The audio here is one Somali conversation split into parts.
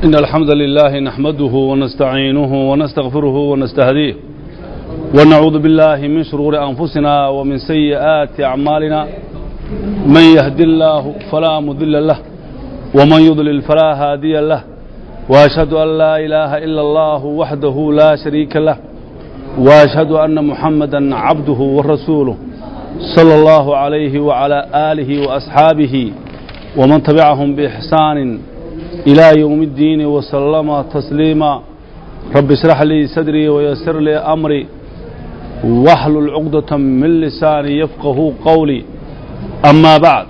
إن الحمد لله نحمده ونستعينه ونستغفره ونستهديه ونعوذ بالله من شرور أنفسنا ومن سيئات أعمالنا من يهد الله فلا مضل له ومن يضلل فلا هادي له وأشهد أن لا إله إلا الله وحده لا شريك له وأشهد أن محمدا عبده ورسوله صلى الله عليه وعلى آله وأصحابه ومن تبعهم بإحسان إلى يوم الدين وسلم تسليما رب اشرح لي صدري ويسر لي أمري واحلل عقدة من لساني يفقه قولي أما بعد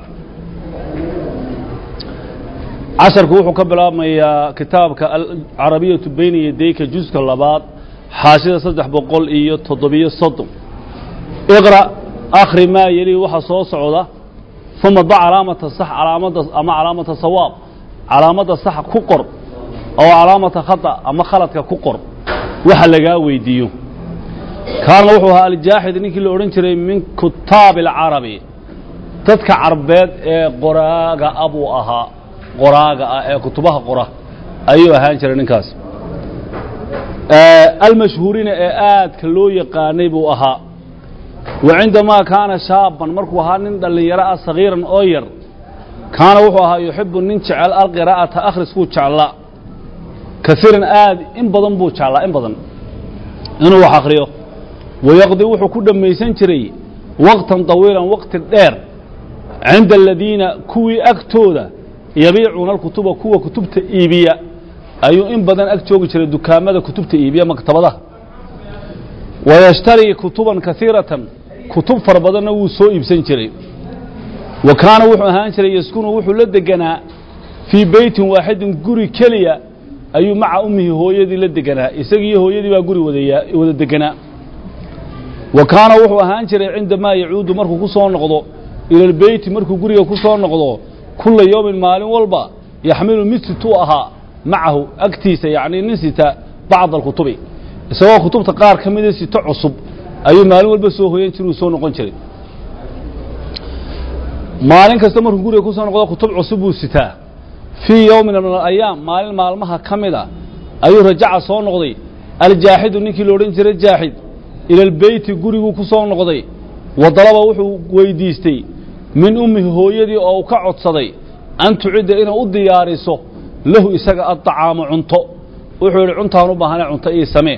casharku wuxuu ka bilaabmayaa kitaabka alcarabiyatu bayna yadayka juska labaad xaashida saddex boqol iyo toddobiyo soddon iqra akhri maa yeli waxa soo socda uma da calaamata sax calaamada ama calaamata sawaab calaamadda sax ku qor oo calaamata khata ama khaladka ku qor waxa lagaa weydiiyo kaana wuxuu ahaa aljaaxid ninkii la odhan jiray min kutaabi alcarabi dadka carbeed ee qoraaga a buu ahaa qoraaga ah ee kutubaha qora ayuu ahaan jiray ninkaas almashhuuriina ee aadka loo yaqaanay buu ahaa wa cindamaa kaana shaaban markuu ahaa nin dhallinyaro ah sagiiran oo yar kaana wuxuu ahaa yuxibu nin jecel alqiraa'ata akhriskuu jeclaa kaiiran aad in badan buu jeclaa in badan inuu wax akhriyo wayaqdi wuxuu ku dhammaysan jiray waqtan طawiilan waqti dheer cinda aladiina kuwii agtooda yabiicuuna alkutuba kuwa kutubta iibiya ayuu in badan ag joogi jiray dukaamada kutubta iibiya maktabadaha wayashtarii kutuban kaiiratan kutub fara badanna wuu soo iibsan jiray wa kaana wuxuu ahaan jiray yaskunu wuxuu la deganaa fii beytin waaxidin guri keliya ayuu maca ummihi hooyadii la deganaa isagiiyo hooyadii baa guri wada deganaa wa kaana wuxuu ahaan jiray cindamaa yacuudu markuu ku soo noqdo ila lbeyti markuu guriga ku soo noqdo kula yowmin maalin walba yaxmilu mid situu ahaa macahu agtiisa yacnii nin sita bacd alkutubi isagoo kutubta qaar ka mida sito cusub ayuu maalin walba soo hoyan jira uu soo noqon jiray maalin kasta markuu guriga ku soo noqdo kutub cusub buu sitaa fii yowmin min alayaam maalin maalmaha ka mid a ayuu rajaca soo noqday aljaaxidu ninkii la odhan jiray jaaxid ila albeyti guriguu ku soo noqday wa dalaba wuxuu weydiistay min ummihi hooyadii oo uu ka codsaday an tucidda inay u diyaariso lahu isaga adطacaamu cunto wuxuu yidhi cuntaan u baahana cunto ii samee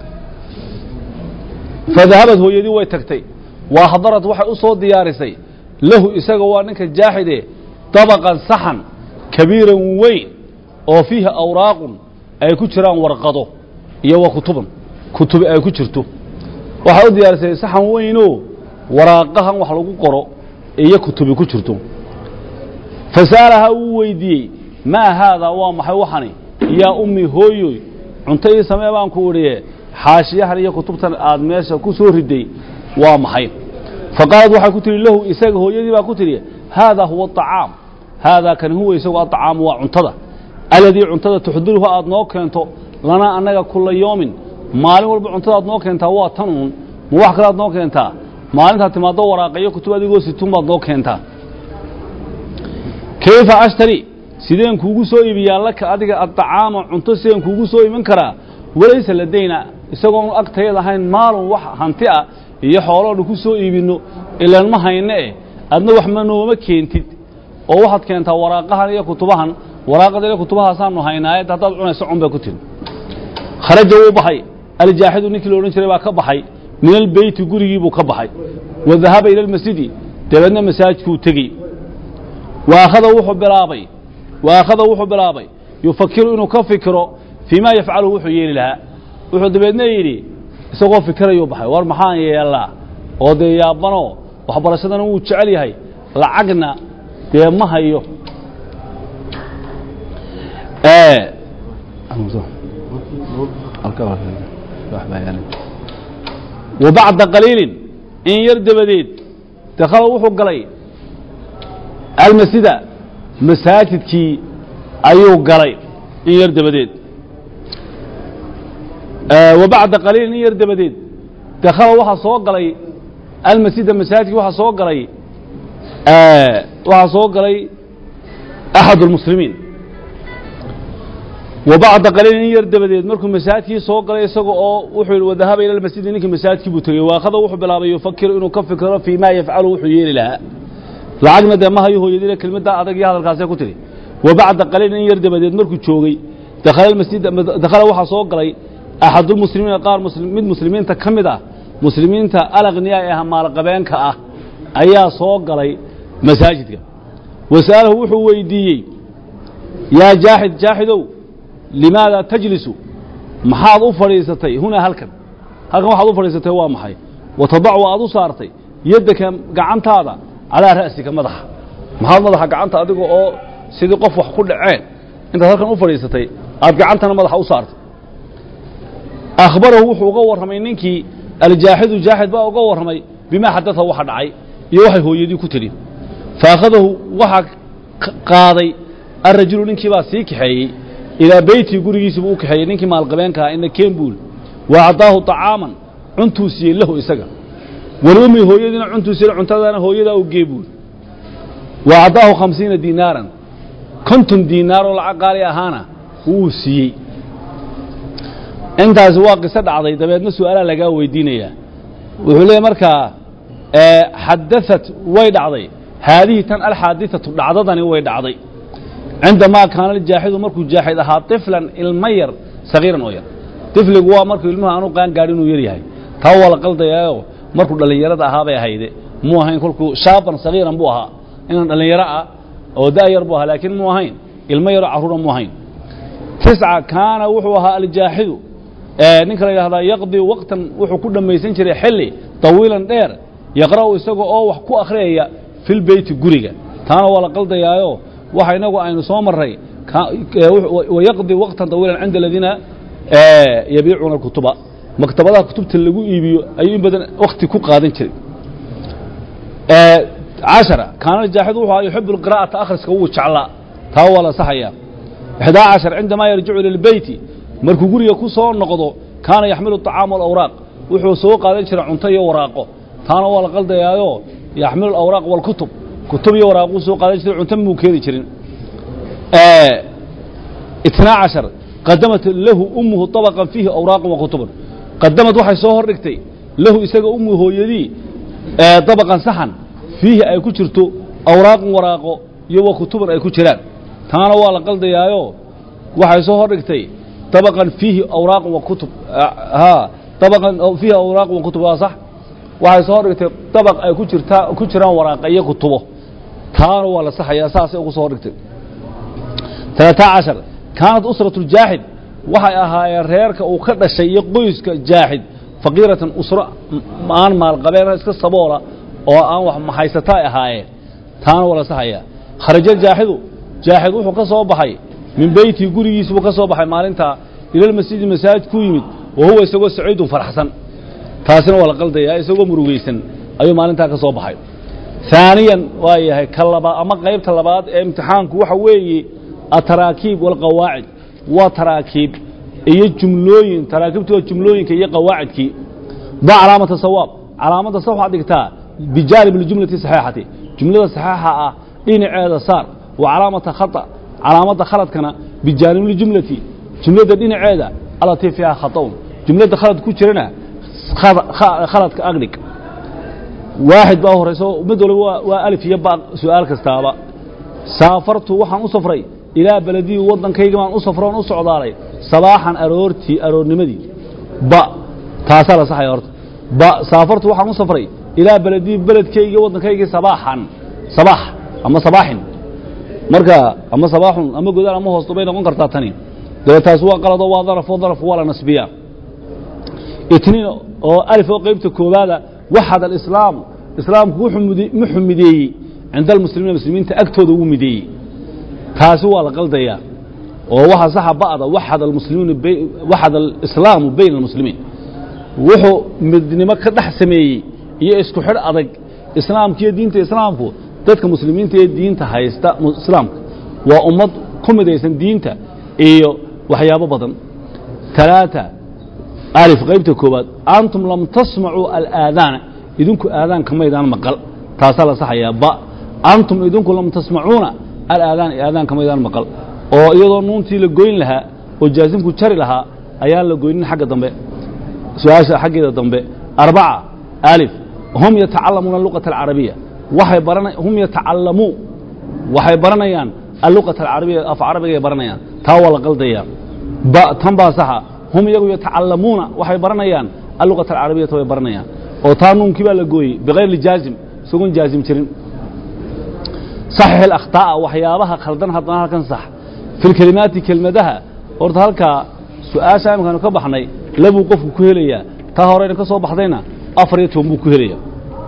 fadahabad hooyadii way tagtay waa hadarad waxay u soo diyaarisay lahu isaga waa ninka jaaxide dabaqan saxan kabiiran weyn oo fiihi awraaqun ay ku jiraan warqado iyo wa kutuban kutubi ay ku jirto waxay u diyaarisay saxan weynoo waraaqahan wax lagu qoro iyo kutubi ku jirto fasa'alahaa wuu weydiiyey maa haadaa waa maxay waxani yaa ummi hooyoy cunto ii samee baan ku idhiye xaashiyahan iyo kutubtan aad meesha ku soo riday waa maxay faqaalad waxay ku tidhi lahu isaga hooyadii baa ku tidhi haadaa huwa aطacaam haadaa kani huwa isagu aطacaamu waa cuntada aladii cuntada tuxdiruhu aad noo keento lanaa annaga kula yoomin maalin walba cuntada aad noo keentaa waa tan uun ma wax kale aad noo keentaa maalintaad timaaddo waraaqayo kutub adigoo situun baad noo keentaa kayfa ashtari sideen kuugu soo iibiyaa laka adiga addacaama cunto sideen kuugu soo iibin karaa walaysa ladayna isagoonu agtayad ahayn maalun wax hanti ah iyo xooloonu ku soo iibinno ilaan ma hayne eh adna wax ma nooma keentid oo waxaad keentaa waraaqahan iyo kutubahan waraaqada iyo kutubahaasaanu haynaayad haddaad cunayso cun bay ku tiri kharaja wuu baxay aljaaxidu ninkii la odhan jiray baa ka baxay min albeyti gurigii buu ka baxay wa dahaba ila almasjidi dabeedna masaajidkuu tegey wa akhada wuxuu bilaabay wa akhada wuxuu bilaabay yufakiru inuu ka fikiro fii ma yafcalu wuxuu yeeli lahaa wuxuu dabeedna yidhi isagoo fikirayuu baxay war maxaan yeelaa oo dee yaabanoo waxbarashadana wuu jecel yahay lacagna dee ma hayo wa bacda qaliilin in yar dabadeed dakhala wuxuu galay almasjida masaajidkii ayuu galay in yar dabadeed wa bacda qaliilin in yar dabadeed dakhala waxaa soo galay almasjida masaajidkii waxaa soo galay waxaa soo galay axad اlmuslimiin wa bacda qaliilin in yar dabadeed markuu masaajidkii soo galay isaga oo wuxuu yidhi wadahaba ila lmasjidi ninkii masaajidkii buu tegey waakhada wuxuu bilaabay yufakiru inuu ka fikiro fii ma yafcalu wuxuu yeeli lahaa lacagna dee ma hayo hooyadiina kelmaddaa adag iyo hadalkaasee ku tidhi wa bacda qaliilin in yar dabadeed markuu joogay dakhala almasjid dakhala waxaa soo galay axadulmuslimiina qaar muslim mid muslimiinta ka mid ah muslimiinta alaqniya ee maalqabeenka ah ayaa soo galay masaajidka wasa'alahu wuxuu weydiiyey yaa jaaxid jaaxidow limaada tajlisu maxaad u fadhiisatay hunaa halkan halkan waxaad u fadhiisatay waa maxay watadacu aad u saartay yaddaka gacantaada calaa ra'sika madaxa maxaad madaxa gacanta adiga oo sidii qof wax ku dhaceen intaad halkan u fadhiisatay aad gacantana madaxa u saartay akhbarahu wuxuu uga warramay ninkii aljaaxidu jaaxid baa uga warramay bimaa xadaa waxa dhacay iyo waxay hooyadii ku tidhi faakhadahu waxaa qaaday arajulu ninkii baa sii kaxeeyey ilaa beytii gurigiisiibuu u kaxeeyey ninkii maalqabeenkaha ina kembuul wa acdaahu طacaaman cuntuu siiyey lahu isaga walummi hooyadiina cuntuu siiyey cuntadaana hooyadaa u geebuul wa acdaahu khamsiina diinaaran konton diinaar oo lacag qaali ahaana wuu siiyey intaasi waa qiso dhacday dabeedna su'aalaa lagaa weydiinayaa wuxuu leeyahy markaa xadaثat way dhacday haadihi tan alxaadiثatu dhacdadani way dhacday cindamaa kaana aljaaxidu markuu jaaxid ahaa طiflan ilma yar sagiiran oo yar طifligu waa markuu ilmuhu aanu qaan gaadhi inuu yar yahay taa waa la qaldayaayo markuu dhallinyarada ahaa bay ahayde muu ahayn kolkuu shaaban sagiiran buu ahaa inaan dhallinyaro ah oo da' yar buu ahaa laakiin muu ahayn ilmo yaroo carruura muu ahayn tisca kaana wuxuu ahaa aljaaxidu ninka la yidhahdaa yaqdii waqtan wuxuu ku dhammaysan jiray xilli طawiilan dheer yaqra'u isaga oo wax ku akhriyaya fi lbeyti guriga taana waa la qaldayaayo waxa inagu aynu soo maray wayaqdi waqtan طawiilan cinda aladiina yabiicuuna اkutuba maktabadaha kutubta lagu iibiyo ayuu in badan wakti ku qaadan jiray caشhaرa kaana jaaxid wuxuu yuxibu اqira'ata akhriska wuu jeclaa taa waa la saxaya ixdaa caشhar cindamaa yarjicu ilى اlbeyti markuu guriga ku soo noqdo kaana yaxmilu الطacaam واlawraaq wuxuu soo qaadan jiray cunto iyo waraaqo taana waa la qaldayaayo yaxmilu اlawraaq wاlkutub kutub iyo waraaquu soo qaadan jiray cunto muu keeni jirin itnaa caشhar qadamat lahu umuhu طabقan fiihi awraaqan wakutubun qadamad waxay soo hor dhigtay lahu isaga umu hooyadii dabaqan saxan fiihi ay ku jirto awraaqan waraaqo iyo wa kutuban ay ku jiraan taana waa la qaldayaayo waxay soo hor dhigtay dabaqan fiihi awraaqan wa kutub ha dabaqan fiihi awraaqan wa kutub waa sax waxay soo hor dhigtay dabaq ay ku jirtaa ku jiraan waraaqa iyo kutubo taana waa la saxayaa saasay ugu soo hor dhigtay talaataa cashar kaanat usratu ljaaxid waxay ahaayeen reerka uu ka dhashay iyo qoyska jaaxid faqiiratan usro aan maalqabeen iska saboola oo aan wax mahaysata ay ahaayeen taana waa la saxayaa kharaja jaaxidu jaaxid wuxuu ka soo baxay min beytii gurigiisi buu ka soo baxay maalintaa ilalmasjidi masaajid ku yimid wa huwa isagoo saciidun faraxsan taasina waa la qaldayaa isagoo murugaysan ayuu maalintaa ka soo baxay ثaaniyan waa yahay ka labaad ama qaybta labaad ee imtixaanku waxa weeye ataraakiib walqawaacid waa taraakiib iyo jumlooyin taraakiibtu waa jumlooyinka iyo qawaacidkii da calaamata sawaab calaamadda sa waxaad dhigtaa bijaanib اljumlati saxiixati jumlada saxiixa ah dhinaceeda saar wa calaamata khata calaamadda khaladkana bijaanib اljumlati jumladda dhinaceeda alatii fiiha khaطaun jumladda khalad ku jirana khaladka agdhig waaxid baa horayso mid waliba waa- waa alif iyo ba su-aal kastaaba saafartu waxaan u safray ilaa beledii waddankayga baan u safro on u socdaalay sabaaxan aroortii aroornimadii ba taasaa la saxaya horta ba saafartu waxaan u safray ilaa beledii beledkayga waddankaygii sabaaxan sabaax ama sabaaxin marka ama sabaaxun ama godaal ama hoosto bay noqon kartaa tani dee taas waa qalado waa daraf oo daraf waa la nasbiyaa itniin oo alif oo qaybta koowaada waxad alislaamu islaamku wuxuu mudi- wuxuu mideeyey cinda almuslimiina muslimiinta agtooda wuu mideeyey taasi waa la qaldayaa oo waxa saxa ba'da waxad almuslimiina bay- waxad alislaamu bayna almuslimiin wuxuu midnimo ka dhex sameeyey iyo isku xidh adag islaamka iyo diinta islaamku dadka muslimiinta ee diinta haysta mu- islaamka waa ummad ku midaysan diinta iyo waxyaabo badan talaata alif qaybta koowaad antum lam tasmacuu alaadaana idinku aadaanka maydaan maqal taasaa la saxayaa ba antum idinku lam tasmacuuna alaadaana aadaanka maydaan maqal oo iyadoo nuuntii la goyn lahaa oo jaasimku jari lahaa ayaan la goynin xagga dambe su-aasha xaggeeda dambe arbaca alif hum yatacalamuuna luqata alcarabiya waxay barana hum yatacalamuu waxay baranayaan alluqata alcarabiya af carabigay baranayaan taa waa la qaldaya ba tan baa saxa hum iyagu yatacalamuuna waxay baranayaan alluqata alcarabiyata way baranayaan oo taa nuunkii baa la gooyey bikayri jaazim isagoon jaazim jirin saxix alakhtaa'a waxyaabaha khaldan haddana halkan sax fi lkelimaati kelmadaha horta halkaa su-aasha imikaanu ka baxnay labuu qofku ku helayaa taa horeyna ka soo baxdayna afar iyo toban buu ku helaya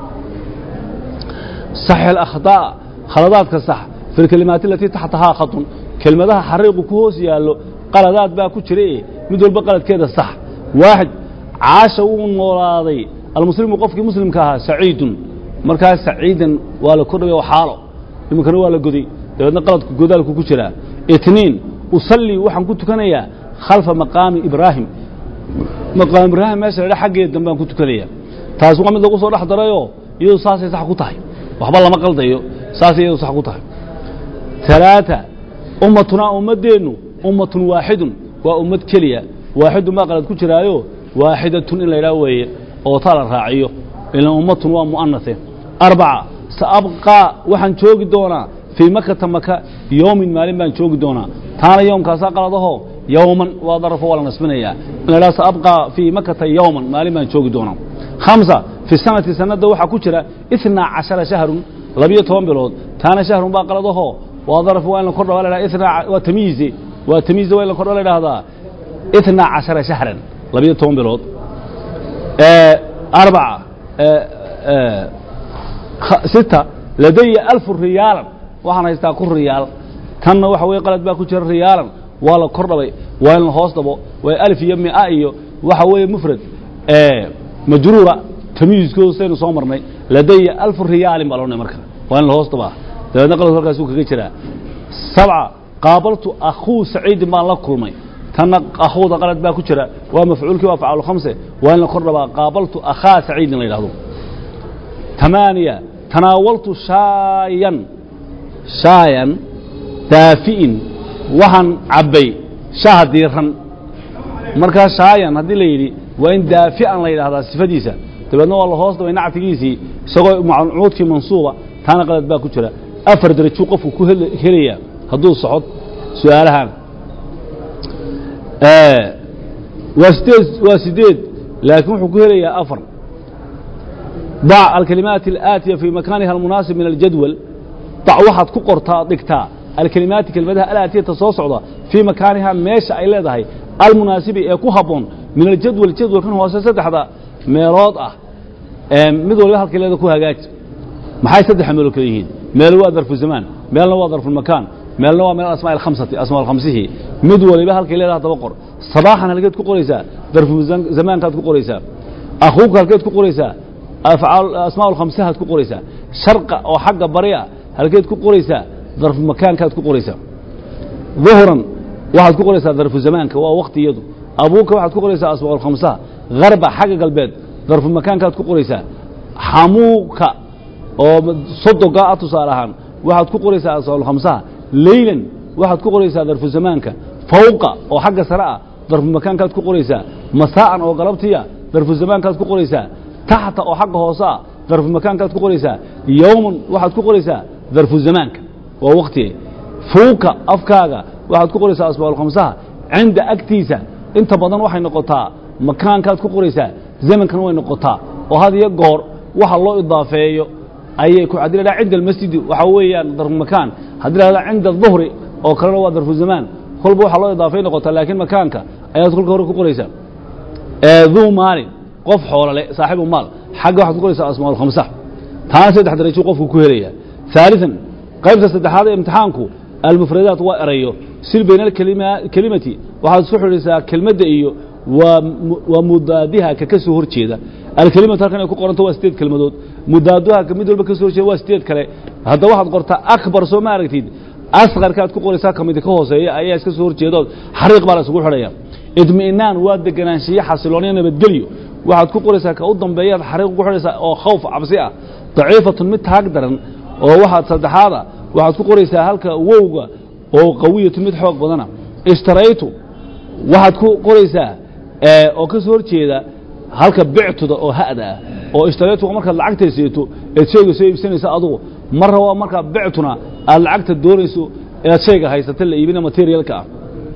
saxix alakhtaa'a khaladaadka sax fi lkelimaati alatii taxtahaa khatun kelmadaha xariiqu ku hoos yaallo qaladaad baa ku jira e mid walba qaladkeeda sax waaxid caasha wuu noolaaday almuslimu qofkii muslimka ahaa saciidun markaas saciidan waa la kordhaya xaalo iminkana waa la goday dabeedna qaladku godaalku ku jiraa itniin usallii waxaan ku tukanayaa khalfa maqaami ibraahim maqaam ibraahim meesha la dha xaggeeda dambaan ku tukanaya taasi waa mid lagu soo dhex darayoo iyadu saasay sax ku tahay waxba lama qaldayo saasay iyadu sax ku tahay talaata ummatunaa ummaddeennu ummatun waaxidun waa ummad keliya waaxidun baa qalad ku jiraayo waaxidatun in la ydhaha weeye oo taa la raaciyo ilan ummatun waa mu'anase arbaca saabqaa waxaan joogi doonaa fii makata maka yowmin maalin baan joogi doonaa taana yoomkaasaa qaladaho yowman waa darafo waa la nasbinayaa in la dhaha saabqaa fii makata yowman maalin baan joogi doonaa khamsa fi sanati sanadda waxaa ku jira itnaa cashara shahrun labiyo toban bilood taana shahrun baa qaladaho waa daraf waa in la kordha waa la dhaha itnaa waa tamyiize waa tamyiize waa in la kordha la dhahdaa itnaa cashara shahran labiyo toban bilood arbaca sita ladaya alfu riyaalan waxaan haystaa ku riyaal tanna waxa weye qalad baa ku jira riyaalan waa la kor dhabay waa in la hoos dhabo waa alif iyo mia iyo waxa weeye mufrad majruura tamyiiskooda saynu soo marnay ladaya alfu riyaalin baa loodhanay marka waa in la hoos dhabaa dabeedna qaladku halkaasuu kaga jiraa sabca qaabaltu akhuu saciidin baan la kulmay tanna akhuuda qalad baa ku jira waa mafcuulkii waa afcaalu khamse waa in la kor dhabaa qaabaltu akhaa saciidin la yidhahdo tamaaniya tanaawaltu shaayan shaayan daafi'in waxaan cabbay shaha diiran markaa shaayan haddii la yidhi waa in daafi'an la yidhahdaa sifadiisa dabeedna waa la hoos dhabay nactigiisii isagoo macuudkii mansuuba taana qalad baa ku jira afar derajuu qofku ku helaya hadduu socod su-aalahan waa sideed waa sideed laakiin wuxuu ku helayaa afar dac alkalimaati alaatiya fii makaaniha almunaasib min aljadwal dac waxaad ku qortaa dhigtaa alkalimaati kelmadaha alaatiyata soo socda fii makaaniha meesha ay leedahay almunaasibi ee ku habboon min aljadwal jadwalkan hoose saddexda meelood ah mid waliba halkay leeda ku hagaaji maxay saddexa meelood kale yihiin meel waa darfu zamaan meelna waa darfulmakaan meelna waa meel asmaa alkhamsati asmaa alkhamsihi mid waliba halkay leedaha daba qor sabaaxan halkeed ku qoraysaa darfu zamaankaad ku qoraysaa akhuuka halkeed ku qoraysaa asmaa alkhamsihaad ku qoraysaa sharqa oo xagga bari ah halkeed ku qoraysaa darfu makaankaad ku qoraysaa duhran waxaad ku qoraysaa darfu zamaanka waa wakti iyadu abuuka waxaad ku qoraysaa asmaa alkhamsaha harba xagga galbeed darfu makaankaad ku qoraysaa xamuuka oo sodoga ah tusaale ahaan waxaad ku qoraysaa asmaa alkhamsaha leylan waxaad ku qoraysaa darfu zamaanka fawqa oo xagga sare ah darfu makaankaad ku qoraysaa masaa'an oo galabtiya darfu zamaankaad ku qoraysaa taxta oo xagga hoose ah darfu makaankaad ku qoraysaa yowman waxaad ku qoraysaa darfu zamaanka waa waktige fuuka afkaaga waxaad ku qoraysaa asbaalkhamsaha cinda agtiisa inta badan waxay noqotaa makaankaad ku qoraysaa zamankana way noqotaa oo had iyo goor waxa loo idaafeeyo ayay ku haddii la dhaha cinda almasjidi waxaa weeyaan darfu makaan haddii la dhaha cinda aduhri oo kalena waa darfu zamaan kolba waxaa loo idaafay noqotaa laakiin makaanka ayaad kolka hore ku qoraysaa duu maalin qof xoolale saaxibu maal xagga waxaad ku qoraysaa asmaa alkhamsa taana saddex darajuu qofku ku helaya ثaaliثan qaybta saddexaad ee imtixaanku almufradaat waa erayo sil bayna alkelimati waxaad isku xidhisaa kelmadda iyo waa mudaadiha ka ka soo hor jeeda alkelimatu halkan ay ku qoranto waa sideed kelmadood mudaaduha ka mid walba ka soo hor jeeda waa sideed kale haddaba waxaad qortaa akbar soo ma aragtid asqarkaad ku qoraysaa kamidi ka hooseeya ayaa iska soo hor jeedood xariiq baa la isugu xidhaya idmi'naan waa deganaanshiye xasilooniyo nabadgelyo waxaad ku qoraysaa ka u dambeeyaad xariiq ku xidhaysaa oo khawf cabsi ah daciifatun mid taag daran oo waxaad saddexaada waxaad ku qoraysaa halka wowga oo qawiyatu mid xoog badana ishtaraytu waxaad ku qoraysaa ee, oo ka soo horjeeda halka bictuda oo ha'da ah oo ishtaraytuga markaad lacagta seeto eed shayga soo iibsanaysa adugu marra waa markaa bictuna aad lacagta doonayso inaad shayga haysata la iibina materialka ah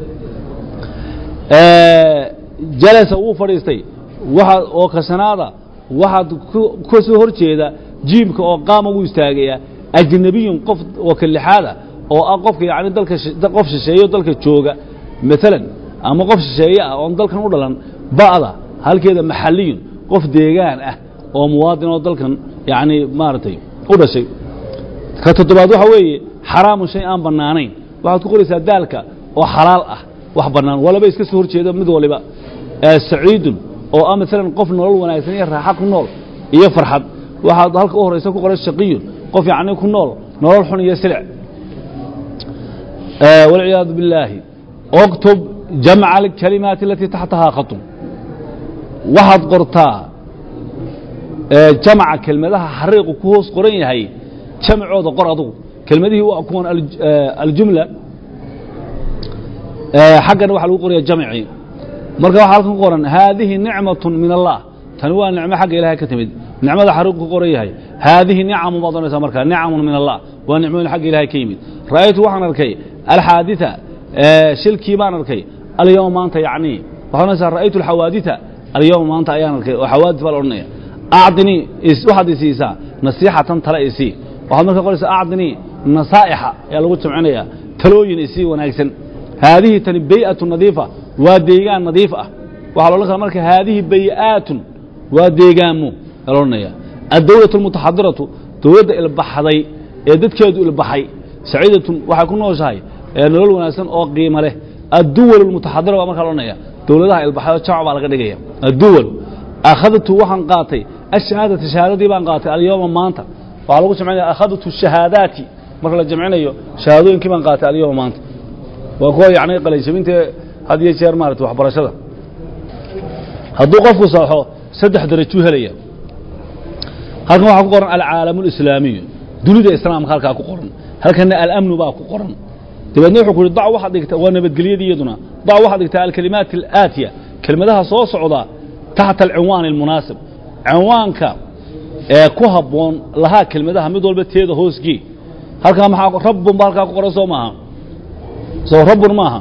Ee, jalasa wuu fadhiistay waxaad oo kasanaada waxaad ku- ka soo hor jeeda jiimka oo qaama wuu istaagayaa ajnabiyun qof oo ka lixaada oo ah qofka yacni dalka shi- da- qof shisheeyo dalka jooga maalan ama qof shisheeye ah oon dalkan u dhalan ba'da halkeeda maxalliyun qof deegaan ah oo muwaadin oo dalkan yacni maaragtay u dhashay ka toddobaad waxa weeye xaraamu shay aan bannaanayn waxaad ku qoraysaa daalka oo xalaal ah wax bannaan walaba iska soo horjeeda mid waliba ee saciidun oo ah maalan qof nolol wanaagsan iyo raaxa ku nool iyo farxad waxaad halka u horaysa ku qoray shaqiyun qof yacni ku nool nolol xun iyo silic آه، والعياذ بالله اكتب جمع الكلمات التي تحتها خط waxaad qortaa ee, jamca kelmadaha xariiqu ku hoos qoran yahay jamcooda qor adugu kelmadihii waa kuwan al- ee, aljumla ee, xaggana waxaa lagu qoraya jamcii marka waxaa halkan ku qoran haadihi nicmaة min allah tani waa nicmo xagga ilahay ka timid nicmada xariiqu ku qoran yahay haadihi nicamu baad oranaysaa marka nicamu min allah waa nicmooyin xagga ilahay ka yimid ra'aytu waxaan arkay alxaaditha ee, shilkii baan arkay alyawma maanta yacni waxaad oranaysaa ra'aytu alxawaaditha alyawma maanta ayaan arkay oo xawaadith baa la odhanaya acdinii is- waxaad isiisaa nasiixatan tale isii waxaad marka qoraysaa acdinii nasaa'ixa ayaa lagu jamcinaya talooyin isii wanaagsan haadihi tani bay'atu nadiifa waa deegaan nadiif ah waxaa la odhan karaa marka haadihi bay'aatun waa deegaamo ayaa la odhanaya addawlatu almutaxadiratu dowladda ilbaxday ee dadkeedu ilbaxay saciidatun waxay ku nooshahay ee nolol wanaagsan oo qiimo leh adduwal almutaxadira baa markaa la odhanaya dowladaha ilbaxay oo jamc baa laga dhigaya adduwal akhadtu waxaan qaatay ashahaadata shahaadadii baan qaatay alyawma maanta waxaa lagu jamcinaya akhadtu shahaadaati marka la jamcinayo shahaadooyinkii baan qaatay alyawma maanta waa kuwa yacni qalaysaminta had iyo jeer maarata waxbarashada hadduu qofku saxo saddex darajuu helaya halkan waxaa ku qoran alcaalamu alislaamiyu dunida islaamka halkaa ku qoran halkana alamnu baa ku qoran dabeedna wuxuu ku yidhi dac waxaad dhigta waa nabadgelyadii iyaduna dac waxaad dhigtaa alkalimaat alaatiya kelmadaha soo socda taxta alcinwaan almunaasib cinwaanka ee ku habboon lahaa kelmadaha mid walba teeda hoosgii halkaa maxaa rabbun ba halkaa ku qoran soo maaha soo rabbun maaha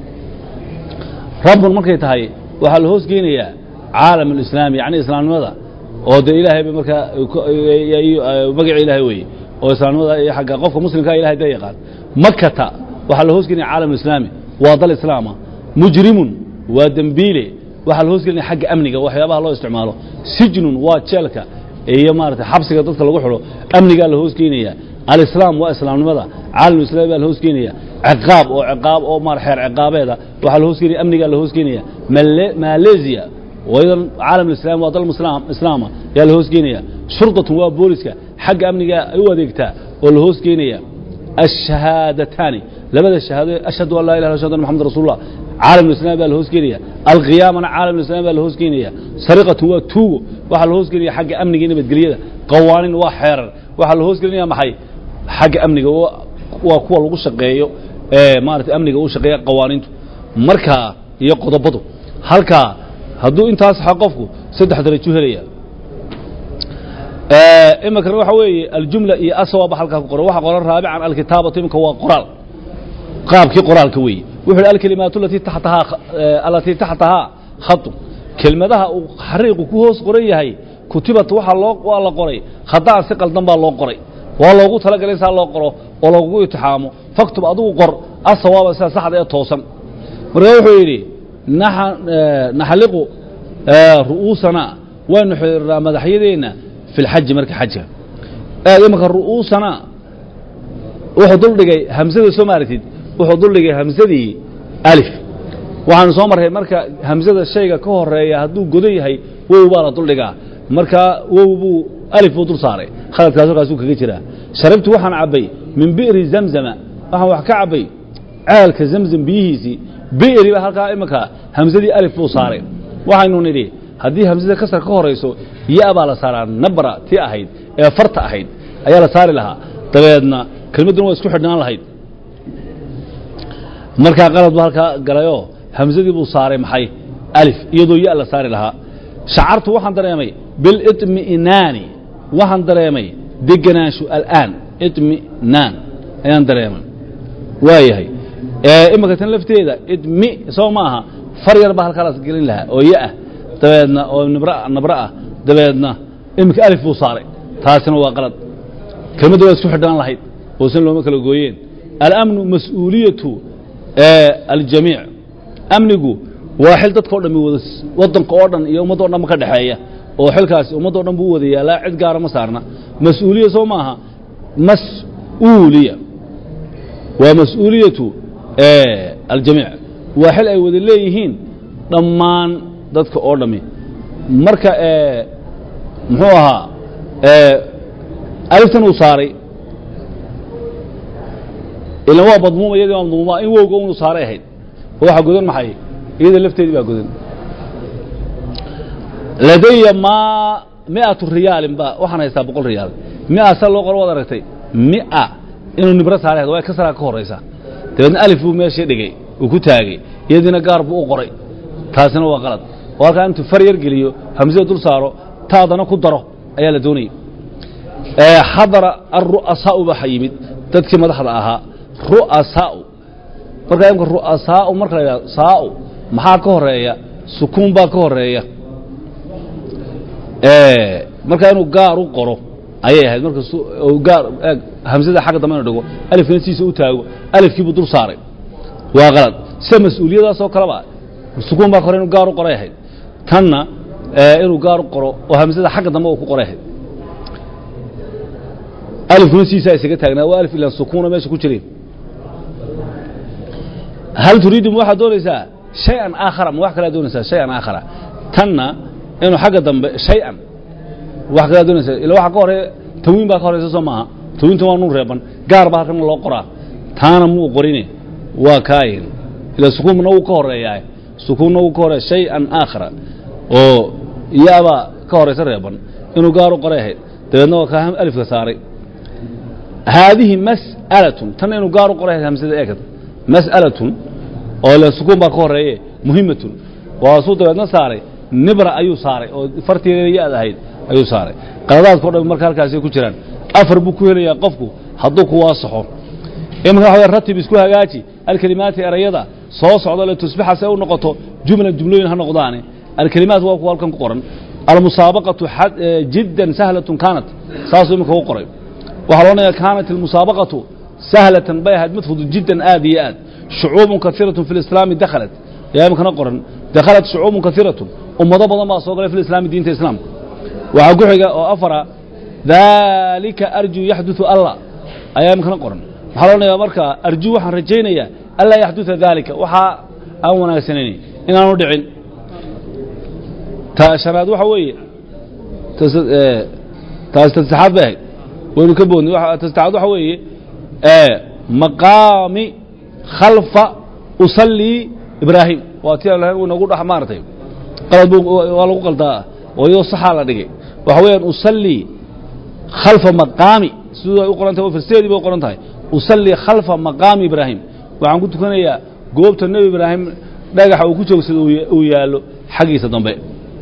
rabbun markay tahay waxaa la hoos geynayaa caalam alislaami yacni islaamnimada oo dee ilaahay ba markaa magaca ilaahay weeye oo islaamnimada iyo xagga qofka muslimkaa ilahay dee yaqaan makata waxaa la hoos gelinaya caalam alislaami waa dal islaama mujrimun waa dembiile waxaa la hoos gelinaya xagga amniga waxyaabaha loo isticmaalo sijnun waa jeelka iyo maarata xabsiga dadka lagu xidho amnigaa la hoos geynaya alislaam waa islaamnimada caalamulislaami baa la hoos geynaya ciqaab oo ciqaab oo maar xeer ciqaabeeda waxaa la hoos geynaya amnigaa la hoos geynaya Male- malaysia waydan caalam alislaam waa dal muslam- islaama yaa la hoos geynaya shurdatun waa booliska xagga amniga ay u adeegtaa oo la hoos geynaya الشهادتان لبدا الشهادة أشهد أن لا إله إلا الله محمد رسول الله عالم الإسلام بقى الهوس كينيا القيامة عالم الإسلام بقى الهوس كينيا سرقة هو توغو وحا الهوس كينيا حق أمني كينيا بتقليدا قوانين وحير وحا الهوس كينيا محي حق أمني وكوا لغو شقيو مارت أمني وغو شقيا قوانين مركا يقضبطو halka hadduu intaas xaqofku saddex darajo helaya imikana waxa weeye aljumla iyo aswaaba halkaa ku qoran waxa qoran raabican alkitaabatu imika waa qoraal qaabkii qoraalka weeye wuxuu yidhi alkalimaatu alatii taxtahaa alatii taxtahaa khatu kelmadaha uu xariiqu ku hoos qoran yahay kutibat waxaa loo waa la qoray khadaan si qaldan baa loo qoray waa loogu talagalay saa loo qoro oo loogu itixaamo faktub adigu qor asawaaba sida saxda ee toosan marka wuxuu yidhi naxa- naxliqu ru'uusana waynu xidhiirnaa madaxyadeenna fi lxaji marka xajka aad imanka ru'uusana wuxuu duldhigay hamsada soo maaratid wuxuu duldhigay hamsadii alif waxaanu soo marray marka hamsada shayga ka horeeya hadduu godan yahay wow baa la duldhigaa markaa wow buu alif buu dul saaray khaladkaas halkaasuu kaga jiraa sharibtu waxaan cabbay min bi'ri zamzama waxaan wax ka cabbay ceelka zamzam biyihiisii bi'ri baa halkaa imanka hamsadii alif buu saaray waxaynu nidhi haddii hamsada kasar ka horayso ya baa la saaraa nabra tii ahayd ee farta ahayd ayaa la saari lahaa dabeedna kelmadduna waa isku xidhnaan lahayd markaa qalad ba halkaa galayoo hamsadii buu saaray maxay alif iyadoo ya la saari lahaa shacartu waxaan dareemay bilitmi'naani waxaan dareemay degenaanshu al'aan itmi'naan ayaan dareemay waayahay imika tan lafteeda idmi soo ma aha far yar baa halkaalaas gelin lahaa oo ya ah dabeedna oo nibra nabra ah dabeedna iminka alif buu saaray taasina waa qalad kelmadda waa isku xidhaan lahayd oosan looma kala gooyeen alamnu mas-uuliyatu aljamiic amnigu waa xil dadka o dhan wada waddanka oo dhan iyo ummadda o dhanba ka dhexeeya oo xilkaasi ummadda o dhan buu wada yaalaa cid gaara ma saarna mas-uuliya soo maaha mas-uuliya waa mas-uuliyatu aljamiic waa xil ay wada leeyihiin dhammaan dadka oo dhami marka muxuu ahaa aliftan uu saaray ilan waa madmuuma iyadii waa madmuuma in wowga unu saaray ahayd oo waxaa godan maxay iyada lafteedii baa godan ladaya maa mi'atu riyaalin ba waxaan haystaa boqol riyaal mi'a sa loo qoro waad aragtay mi'a inuu nibro saaray ahayd waa kasraa ka horaysa dabeedna alif buu meeshii dhigay uu ku taagay iyadiina gaar buu u qoray taasina waa qalad oo halkaa intuu far yar geliyo hamsada dul saaro taadana ku daro ayaa la doonayay xadara aru'asaa'u baa yimid dadkii madaxda ahaa ru'asaa'u markaa imka ru'asaa'u marka la yidhahdo saa'u maxaa ka horeeya sukuun baa ka horeeya markaa inuu gaar u qoro ayay ahayd marka gaar hamsada xagga dambe inu dhigo alifkana siisa u taago alifkiibuu dul saaray waa qalad sida mas-uuliyadaasoo kaleba sukuun baa ka hore inuu gaar u qoray ahayd tanna inuu gaar u qoro oo hamsada xagga dambe uu ku qoray ahayd alifkuna siisaa isaga taagnaa waa alif ilaan sukuuna meesha ku jireen hal turiidu ma waxaad doonaysaa shay-an aakhara ma wax kalaa doonaysaa shay-an aakhara tanna inuu xagga dambe shay-an wax kalaa doonaysaa ila waxa ka horeeya tawiin baa ka horeysa soo maaha tawiinta waa nun reeban gaar baa halkana loo qoraa taana muu qorine waa kaayin ila sukuunna wuu ka horeeyaa sukuunna wuu ka horeeya shay-an aakhara oo yaabaa ka horeysa reeban inuu gaar u qoray ahayd dabeedna waa kaa alifka saaray haadihi mas'alatun tanna inuu gaar u qoray ahayd hamsada eegad mas'alatun oo le sukuun baa ka horeeye muhimatun waasuu dabeedna saaray nibra ayuu saaray oo farteeda ya-d ahayd ayuu saaray qaladaadka o dhan marka halkaasay ku jiraan afar buu ku helayaa qofku hadduu ku waasaxo imanka waxa ratib isku hagaaji alkelimaati erayada soo socda le tusbixa se u noqoto jumlan jumlooyin ha noqdaane alkelimaat waa kuwa halkan ku qoran almusaabaqatu jiddan sahlatun kaanat saasuu imanka u qoray waxaa loodhanaya kaanat almusaabaqatu sahlatan bay ahayd mid fudud jiddan aad iyo aad shucuubun kaiiratun fi lislaami dakhalat yaa iminkana qoran dakhalat shucuubun kaiiratun ummado badan baa soo galay fi lislaami diinta islaamka waxaa ku xiga oo afara daalika arjuu yaxduثu allah ayaa iminkana qoran waxaa loodhanayaa marka arjuu waxaan rajaynayaa anlaa yaxduثa daalika waxaa aan wanaagsanayn inaanu dhicin ta shanaad waxa weeye taas tasaxaad bay ahayd waynu ka boodnay tasaxaad waxa weeye maqaami khalfa usallii ibraahim waa ti uu inagu dhex maaratay qalad bu waa lagu qaldaa oo iyadoo saxaa la dhigay waxa weeyaan usallii khalfa maqaami siduu ay u qoran tahay oo farseedii bay u qoran tahay usallii khalfa maqaami ibraahim waxaan ku tukanayaa goobta nebi ibraahim dhagaxa uu ku joogsado uu yaallo xaggiisa dambe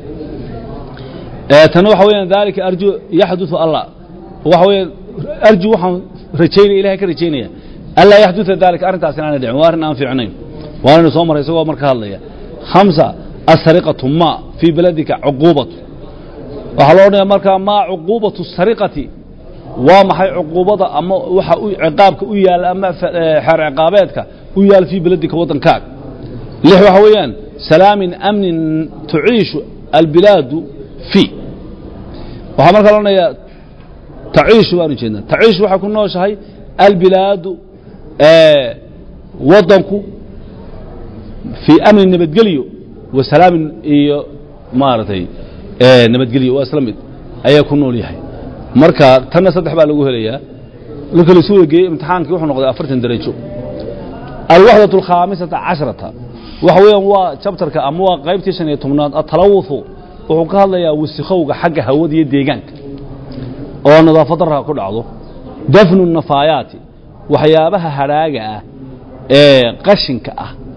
tana waxa weyaan daalika arju yaxduثu allah waxa weeyaan arju waxaan rajaynaya ilahay ka rajaynaya anlaa yaxduثa dalika arrintaas inaana dhicin waa arrin aan fiicnayn waanaynu soo maray isagoo marka hadlaya hamsa asariqatu ma fii beladika cuquubatu waxaa loo odhanaya markaa maa cuquubatu sariqati waa maxay cuquubada ama waxa u ciqaabka u yaal ama xeer ciqaabeedka u yaal fii beladika waddankaaga lix waxa weeyaan salaamin amnin tuciishu albilaadu fii waxaa markaa la odhanayaa taciishu baanu jeednaa taciishu waxay ku nooshahay albilaadu waddanku fii amni nabadgelyo wa salaamin iyo maaragtay nabadgelyo waa isla mid ayaa ku nool yahay marka tanna saddex baa lagu helayaa marka laisu wada geeyey imtixaankii wuxuu noqday afartan darajo alwaxdaة alkhaamisata casharata waxa weeyaan waa jabtarka ama waa qaybtii shan iyo tobnaad atalawuhu wuxuu ka hadlayaa wasikowga xagga hawada iyo deegaanka oo nadaafad darra ku dhacdo dafnu nafaayaati waxyaabaha hadhaaga ah ee qashinka ah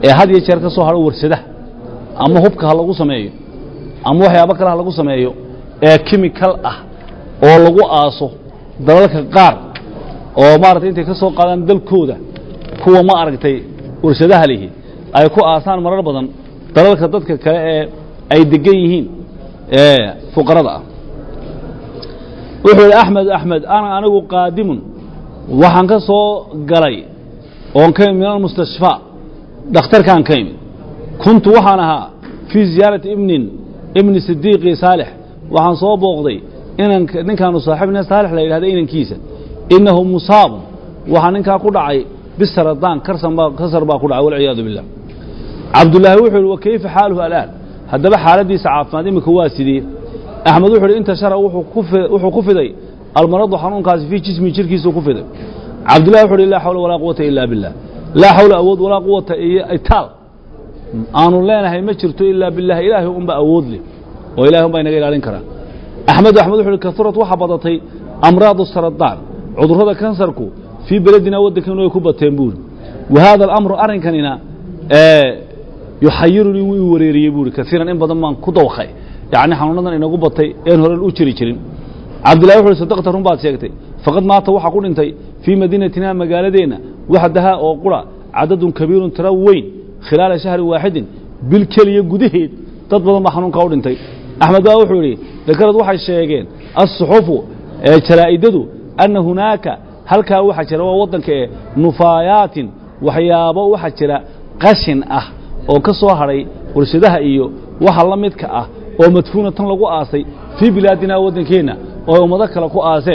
ee had iyo jeer ka soo hadho warshadaha ama hubka ha lagu sameeyo ama waxyaabo kale ha lagu sameeyo ee kimikal ah oo lagu aaso dalalka qaar oo maaragtay intay ka soo qaadaan dalkooda kuwa ma aragtay warshadaha lihi ay ku aasaan marar badan dalalka dadka kale ee ay degan yihiin ee fuqarada ah wuxuu yidhi axmed axmed ana anigu qaadimun waxaan ka soo galay oon ka imid min almustashfaa dhakhtarkaan ka imid kuntu waxaan ahaa fii ziyaarati ibnin ibni sidiiqi saalix waxaan soo booqday inan ninkaanu saaxiibna saalix la yidhahda inankiisa innahu musaabun waxaa ninkaa ku dhacay bisaradaan karsan baa kasar baa ku dhacay walciyaadu billah cabdullaahi wuxuu yidhi wa kayfa xaaluhu alaan haddaba xaaladiisa caafimaad imika waa sidee axmed wuxuu yidhi intashara wuxuu ku fi- wuxuu ku fiday almaradu xanuunkaasi fii jismi jirkiisuu ku fiday cabdullahi wuxuu yidhi laa xawla walaa quwata ila billah laa xawla awood walaa quwata iyo itaal aanu leenahay ma jirto ilaa billahi ilaahay unba awood leh oo ilahay unbaa inaga ilaalin karaa axmed axmed wuxuu yidhi kahurat waxaa badatay amraadu saradaan cudurrada kansarku fii beledina waddankeenu ay ku bateen buuri wa haada alamru arrinkanina yuxayirunii wuu i wareeriyey buuri kaiiran in badan baan ku dawkay yacni xanuunadan inagu batay een horen u jiri jirin cabdillahi wuxu uhi sadaqta run baad sheegtay faqad maata waxaa ku dhintay fii madiinatina magaaladeenna waxdahaa oo qura cadadun kabiirun tira weyn khilaala shahri waaxidin bil keliya gudaheed dad badan baa xanuunkaa u dhintay axmed baa wuxuu yidhi dakarad waxay sheegeen assuxufu ee jaraa'idadu anna hunaaka halkaa waxaa jira waa waddanka ee nufaayaatin waxyaabo waxaa jira qashin ah oo ka soo hadhay warshadaha iyo waxa la midka ah oo madfuuna tan lagu aasay fii bilaadina waddankeenna oo ay ummado kale ku aaseen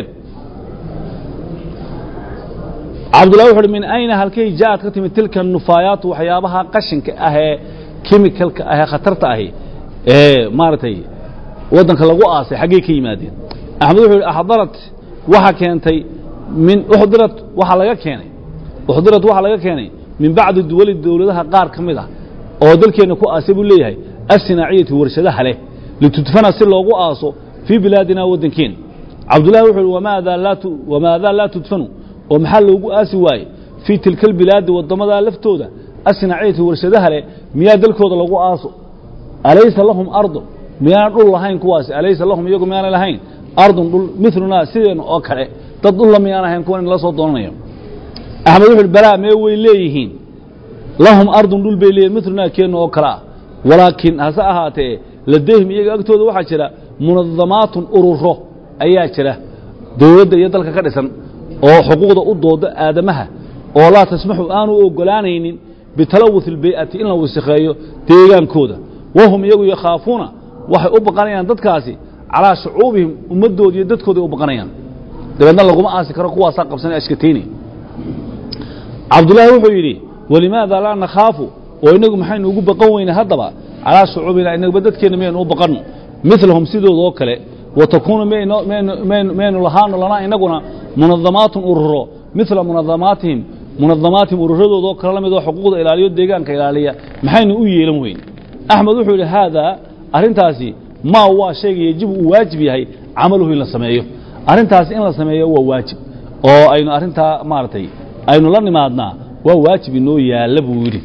cabdullahi wuxu uhi min ayna halkay ja'ad ka timid tilka nufaayaatu waxyaabaha qashinka ah ee kemikalka ah ee khatarta ahi ee maaragtay waddanka lagu aasay xaggay ka yimaadeen axmed wuxuu yidhi axdarat waxa keentay min uxdirat waxaa laga keenay uxdirat waxaa laga keenay min bacdi duwali dowladaha qaar ka mid ah oo dalkeenna ku aasay buu leeyahay assinaaciyati warshadaha leh litudfana si loogu aaso fii bilaadina waddankeena cabdullahi wuxuu yidhi wamaadaa laa tu- wamaadaa laa tudfanu oo maxaa loogu aasi waaye fii tilka albilaadi waddamadaa laftooda assinaaciyati warshadaha leh miyaa dalkooda lagu aaso alaysa lahum ardun miyaan dhul lahayn kuwaasi alaysa lahum iyagu miyaanay lahayn ardun dhul milunaa sideenna oo kale dad dhulla miyaan ahayn kuwan in la soo doonanayo axmed wuxu uhi balaa mee way leeyihiin lahum ardun dhul bay leeyihin milunaa keenna oo kale ah walaakiin hase ahaatee ladayhim iyaga agtooda waxaa jira munadamaatun ururo ayaa jira dowladda iyo dalka ka dhisan oo xuquuqda u dooda aadamaha oo laa tasmaxu aanu ogolaanaynin bitalawuth اlbay'ati in la wasikheeyo deegaankooda wahum iyagu yakhaafuuna waxay u baqanayaan dadkaasi calaa shucuubihim ummadooda iyo dadkooday u baqanayaan dabeedna laguma aasi karo kuwaasaa qabsanay ashkatayni cabdullaahi wuxuu yidhi walimaada laa nakhaafu oo inagu maxaynu ugu baqan weyne haddaba calaa shucuubina inagba dadkeenna miyaynu u baqanno milahum sidoodoo kale wa takuunu maynu- maynu- maynu- maynu lahaano lanaa inaguna munadamaatun ururo mila munadamaatihim munadamaatihim ururadoodoo kale la mid oo xuquuqda ilaaliyo deegaanka ilaaliya maxaynu u yeelan weyn axmed wuxuu yidhi haadaa arrintaasi maa waa shayga yejibu uu waajib yahay camaluhu in la sameeyo arrintaasi in la sameeyo waa waajib oo aynu arrintaa maaragtay aynu la nimaadnaa waa waajib inoo yaalla buu yidhi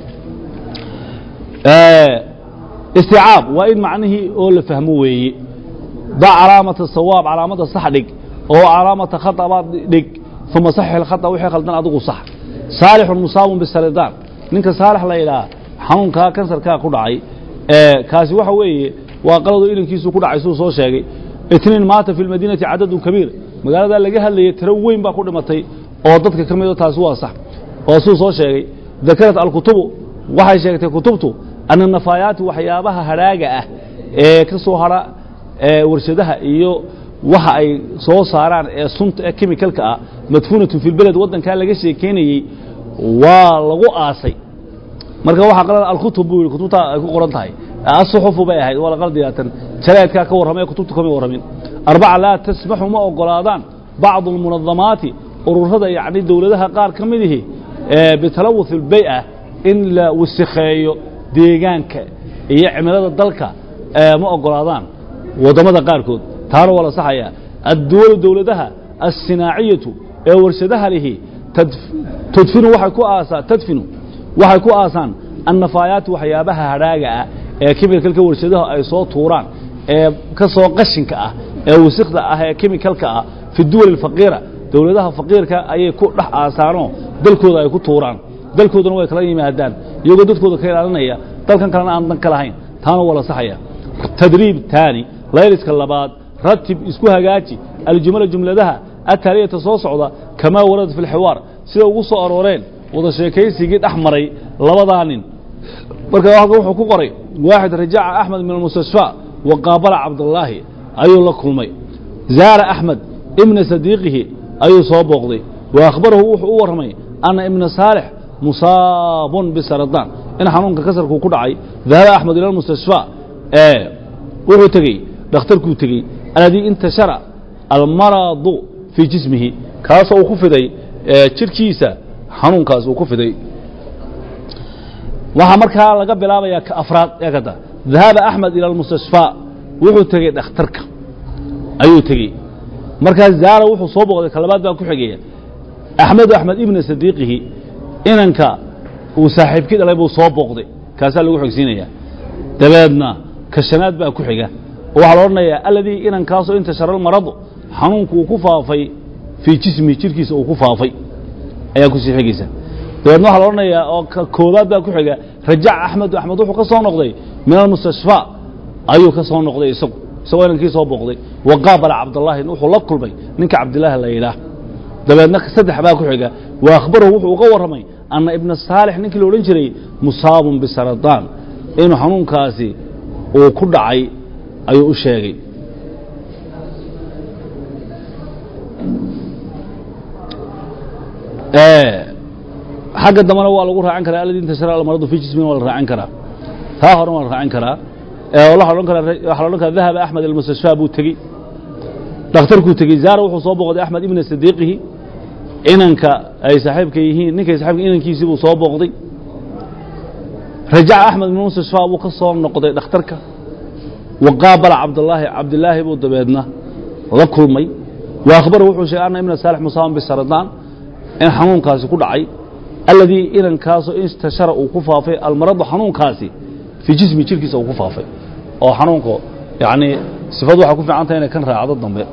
isticaab waa in macnihii oo la fahmo weeye da calaamata sawaab calaamada sax dhig oo calaamata khata baad dhig uma saxix alkhata wixii khaldan adigu sax saalixun musaabun bisaridaan ninka saalix la yidhaha xanuunkaa kansarkaa ku dhacay ee kaasi waxa weeye waa qalado ilinkiisu ku dhacay suu soo sheegay itniin maata fi lmadiinati cadadun kabiir magaaladaa laga hadlayay tiro weyn baa ku dhimatay oo dadka ka mido taasi waa sax oo suu soo sheegay dakarat alkutubu waxay sheegtay kutubtu ana nafaayaati waxyaabaha hadhaaga ah ee ka soo hadha ee warshadaha iyo waxa ay soo saaraan ee sunta ee kemikalka ah madfuunatun fi lbeled waddankaa laga sheekeynayey waa lagu aasay marka waxaa qalada alkutub buu yidhi kutubta ay ku qoran tahay asuxufu bay ahayd waa la qaldiyaatan jaraa'idkaa ka warramay kutubta kama warramin arbaca laa tasmaxu ma ogolaadaan bacdu almunadamaati ururada yacni dowladaha qaar ka mid ihi ee bitalawuth albay'a in la wasikheeyo deegaanka iyo cimilada dalka ee ma ogolaadaan waddamada qaarkood taana waa la saxaya adduwalu dowladaha assinaaciyatu ee warshadaha lihi tadf- tudfinu waxay ku aasaa tadfinu waxay ku aasaan annafaayaati waxyaabaha hadhaaga ah ee kemikalka warshadaha ay soo tuuraan ee ka soo qashinka ah ee wasikda ah ee kemikalka ah fi duwal alfaqiira dowladaha faqiirka ayay ku dhex aasaanoo dalkooda ay ku tuuraan dalkoodana way kala yimaadaan iyagoo dadkooda ka ilaalinaya dalkan kalena aan dan ka lahayn taana waa la saxaya tadriib taani layliska labaad ratib isku hagaaji aljumla jumladaha ataaliyata soo socda kamaa warada fi lxiwaar sida ugu soo arooreen wada sheekaysigii dhex maray labadaa nin marka halkan wuxuu ku qoray waaxid rajaca axmed min almustashfaa wa qaabala cabdallaahi ayuu la kulmay zaara axmed ibna sadiiqihi ayuu soo booqday wa akhbarahu wuxuu u warramay anna ibna saalix musaabun bisaradaan in xanuunka kasarkuu ku dhacay dahaba axmed ila almustashfaa ee wuxuu tegey dhakhtarkuu tegey aladii intashara almaradu fii jismihi kaasoo uu ku fiday jirhkiisa xanuunkaas uu ku fiday waxaa markaa laga bilaabayaa ka afraad eegada dahaba axmed ila almustashfaa wuxuu tegey dhakhtarka ayuu tegey markaas zaara wuxuu soo booqday ka labaad baa ku xigaya axmedu axmed ibna sadiiqihi inanka uu saaxiibkii dhalay buu soo booqday kaasaa lagu xigsiinaya dabeedna ka shanaad baa ku xiga oo waxaa la odhanayaa aladii inankaasoo intashara almaradu xanuunku uu ku faafay fii jismihi jirhkiisa uu ku faafay ayaa kusii xigaysa dabeedna waxaa la odhanayaa oo ka koobaad baa ku xiga rajac axmedu axmed wuxuu ka soo noqday min almustashfaa ayuu ka soo noqday isagu isagoo inankii soo booqday wa qaabala cabdallaahi wuxuu la kulmay ninka cabdilaahi la yidhaah dabeedna saddex baa ku xiga wa akhbarahu wuxuu uga warramay anna ibna saalix ninkii la odhan jiray musaabun bisaradaan inuu xanuunkaasi uu ku dhacay ayuu u sheegay xagga dambena waa lagu raacin karaa alladii intashara almaradu fi jismin waa la raacin karaa taa horena waa la raacin karaa waxaa odhan karaa waxaa la odhan karaa dahaba axmed almustashfaa buu tegey dhakhtarkuu tegey zaara wuxuu soo booqday axmed ibna sadiiqihi inanka ay saaxiibka yihiin ninkay saaxiibka inankiisii buu soo booqday rajaca axmed ibn mustashfaa buu ka soo noqday dhakhtarka wa qaabala cabdallaahi cabdilaahi buu dabeedna la kulmay wa akhbarahu wuxuu sheegay anna ibna saalix musaaban bisaradaan in xanuunkaasi ku dhacay alladii inankaasoo intashara uu ku faafay almaradu xanuunkaasi fii jismi jirkiisa uu ku faafay oo xanuunku yacnii sifadu waxay ku fiican tahay inay kan raacdo dambe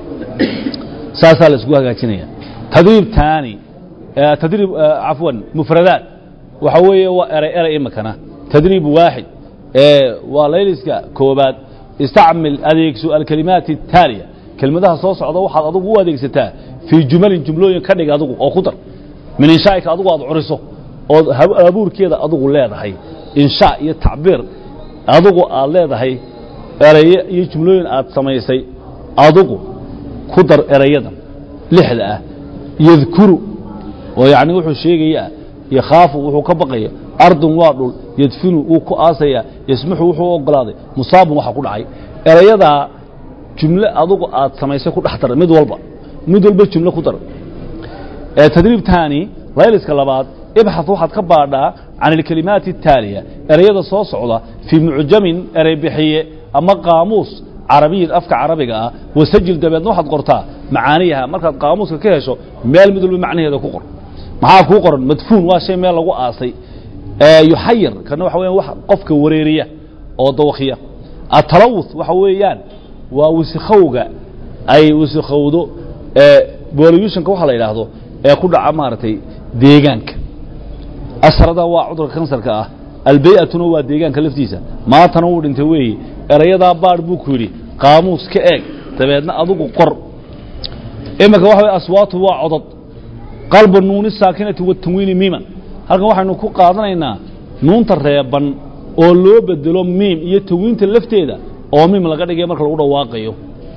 saasaa la isku hagaajinaya tadriib taani tadriib cafwan mufradaat waxa weeye waa eray eray imikana tadriib waaxid waa layliska koobaad istacmil adeegso alkalimaati الtaaliya kelmadaha soo socda waxaad adugu u adeegsataa fii jumalin jumlooyin ka dhig adugu oo ku dar min inshaa'ika adugu aad curiso ood abuurkeeda adugu leedahay inshaa iyo tacbiir adugu aad leedahay eraye iyo jumlooyin aad samaysay adugu ku dar erayadan lixda ah yadkuru oo yacni wuxuu sheegayaa yakhaafu wuxuu ka baqaya ardun waa dhul yadfinu wuu ku aasayaa yasmuxu wuxuu u ogolaaday musaabun waxa ku dhacay erayadaa jumle adugu aad samaysay ku dhex dar mid walba mid walba jumle ku dar tadriib taani layliska labaad ibxaث waxaad ka baadhaa can اlkelimaati الtaaliya ereyada soo socda fii mucjamin erey bixiye ama qaamuus carabiyin afka carabiga ah wasajil dabeedna waxaad qortaa macaaniyaha markaad qaamuuska ka hesho meel mid walba macnaheeda ku qor maxaa kuu qoran madfuun waa shay meel lagu aasay yuxayir kana waxa weyan wax qofka wareeriya oo dawakhiya atalawuth waxa weeyaan waa wisikhowga ay wisikhowdo boluushonka waxa la yidhaahdo ee ku dhaca maaragtay deegaanka asrada waa cudurka kansarka ah albay'atuna waa deegaanka laftiisa maantana wuu dhintay weeye erayadaa baadh buu ku yidhi qaamuus ka eeg dabeedna adugu qor iminka waxa way aswaatu waa codod qalba nuuni saakinati watanwiini miiman halkan waxaynu ku qaadanaynaa nuunta reeban oo loo bedelo miim iyo tanwiinta lafteeda oo miim laga dhigay marka lagu dhawaaqayo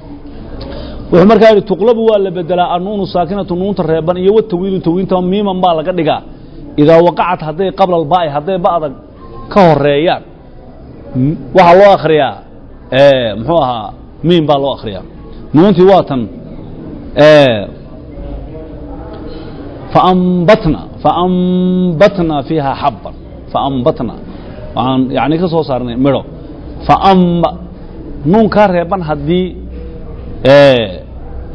wuxuu markaa yidhi tuqlabu waa la bedelaa annuunu saakinatu nuunta reeban iyo watanwiinu tanwiinta miiman baa laga dhigaa idaa waqacat hadday qabla albaa'i hadday ba'da ka horeeyaan waxaa loo akhriyaa muxuu ahaa miim baa loo akhriyaa nuuntii waa tan faambatna faambatna fiiha xabban faambatna waxaan yani ka soo saarnay midho faamba nuunkaa reeban haddii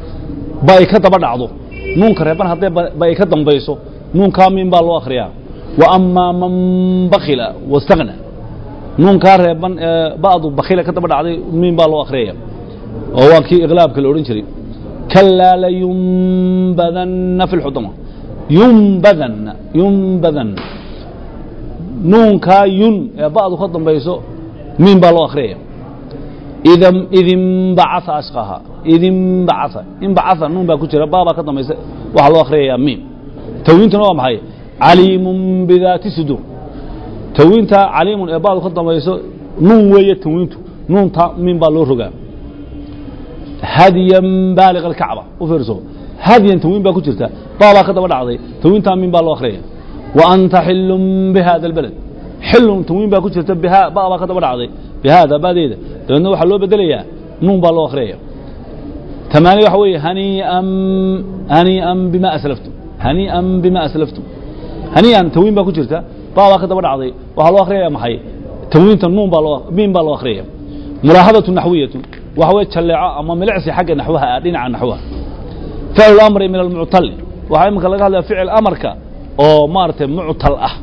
ba ay ka daba dhacdo nuunka reeban hadday ba ay ka dambayso nuunkaa miin baa loo akhriyaa wa amaa man bakila wastagna nuunkaa reeban ee ba'du bakila ka daba dhacday miin baa loo akhriyaya oo waa kii iqlaabka la odhan jiray kalaa layumbadanna fi lxudama yumbadanna yumbadanna nuunkaa yun ee ba'du ka dambayso miin baa loo akhriyaya id id imbacaa ashqaha id imbacaa imbacaa nuun baa ku jira baa baa ka dambaysa waxaa loo akhriyayaa miim tawiintuna waa maxay caliimun bidaati suduur tawiinta caliimun ee ba'du ka dambayso nuun weeye tawiintu nuunta miin baa loo rogaa hadyan baaliq alkacba u fiirso hadyan tawiin baa ku jirta baa baa ka daba dhacday tawiintaa miin baa loo akhriyaya wa anta xilun bihada albaled xilun tawiin baa ku jirta biha ba baa ka daba dhacday bihaada baadeeda dabeedna waxaa loo bedelayaa nuun baa loo akhriyaya tamaani waxa weeye hanii'an hanii'an bima aslaftum hanii'an bima aslaftum hanii'an tawiin baa ku jirta baa baa ka daba dhacday waxaa loo akhriyaya maxay tawiinta nuun baa loo miin baa loo akhriyaya mulaahadatu naxwiyatu waxa weye jalleeco ama milicsi xagga naxwaha ah dhinaca naxwaha ficlu amri min almuctali waxaa iminka laga hadlaya ficil amarka oo maaragtay muctal ah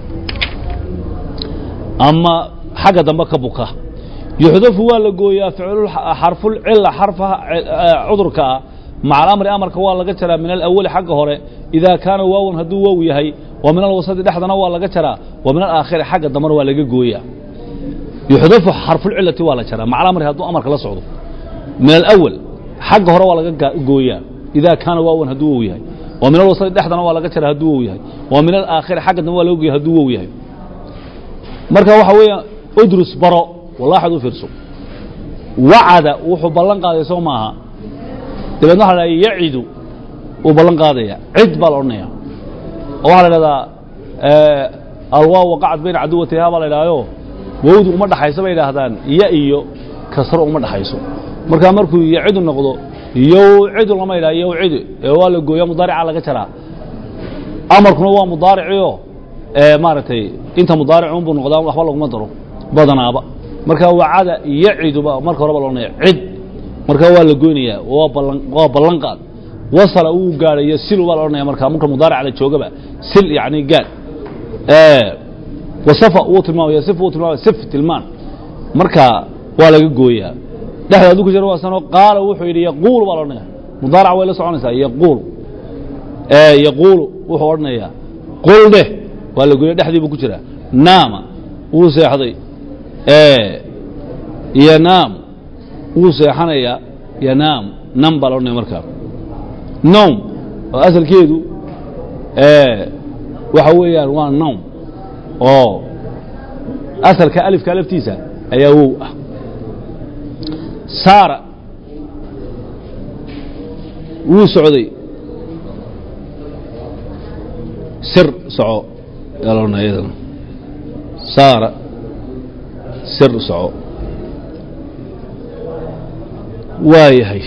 ama xagga dambe ka buka yuxdafu waa la gooyaa xarfulcila xarfaha cudurka ah maca alamri amarka waa laga jaraa min alawali xagga hore idaa kaana waawan hadduu wow yahay wa min alwasadi dhexdana waa laga jaraa wa min alaakhiri xagga dambena waa laga gooyaa yuxdafu xarfulcilati waa la jaraa maca alamri hadduu amarka la socdo min alawal xagga hore waa laga gooyaa idaa kaana waawan hadduu wow yahay wa min alwasadi dhexdana waa laga jaraa hadduu wow yahay wa min alaakhiri xagga dambe waa laga gooya hadduu wow yahay marka waxa weeya udrus baro wallaaxad u fiirso wacada wuxuu ballan qaaday soo maaha dabeedna waxa la dhaha yacidu uu ballan qaadaya cid baa la odhanaya oo waxaa la dhahdaa alwaaw waqacad bayna caduwatiha baa la idhahyo wowdu uma dhaxayso bay idhaahdaan ya iyo kasro uma dhaxayso markaa markuu yacidu noqdo yowcidu lama idhaha yowcidu ee waa la gooya mudaarica laga jaraa amarkuna waa mudaariciyo maaragtay inta mudaaric unbuu noqdaa waxba laguma daro badanaaba marka wacada yaciduba marka horeba la odhanaya cid marka waa la goynayaa waa ballan waa ballan qaad wasala wuu gaadhayo silu baa la odhanaya marka marka mudaaric la joogaba sil yacni gaad wasafa wuu tilmaamaya sif wuu tilmaamaya sif tilmaan marka waa laga gooyaa dhexda hadduu ku jiro waa sano qaala wuxuu yidhi yaquulu baa la odhanaya mudaarac way la soconaysaa yaquulu yaquulu wuxuu odhanayaa qul dheh waa la gooya dhexdii buu ku jiraa naama wuu seexday yanaamu wuu seexanayaa yanaamu nam baa la odhanaya markaa nowm oo asalkeedu waxa weeyaan waa nowm oo asalka alifka laftiisa ayaa wow ah saara wuu socday sir soco yaa la odhanaya iyadana saara sir soco waa yahay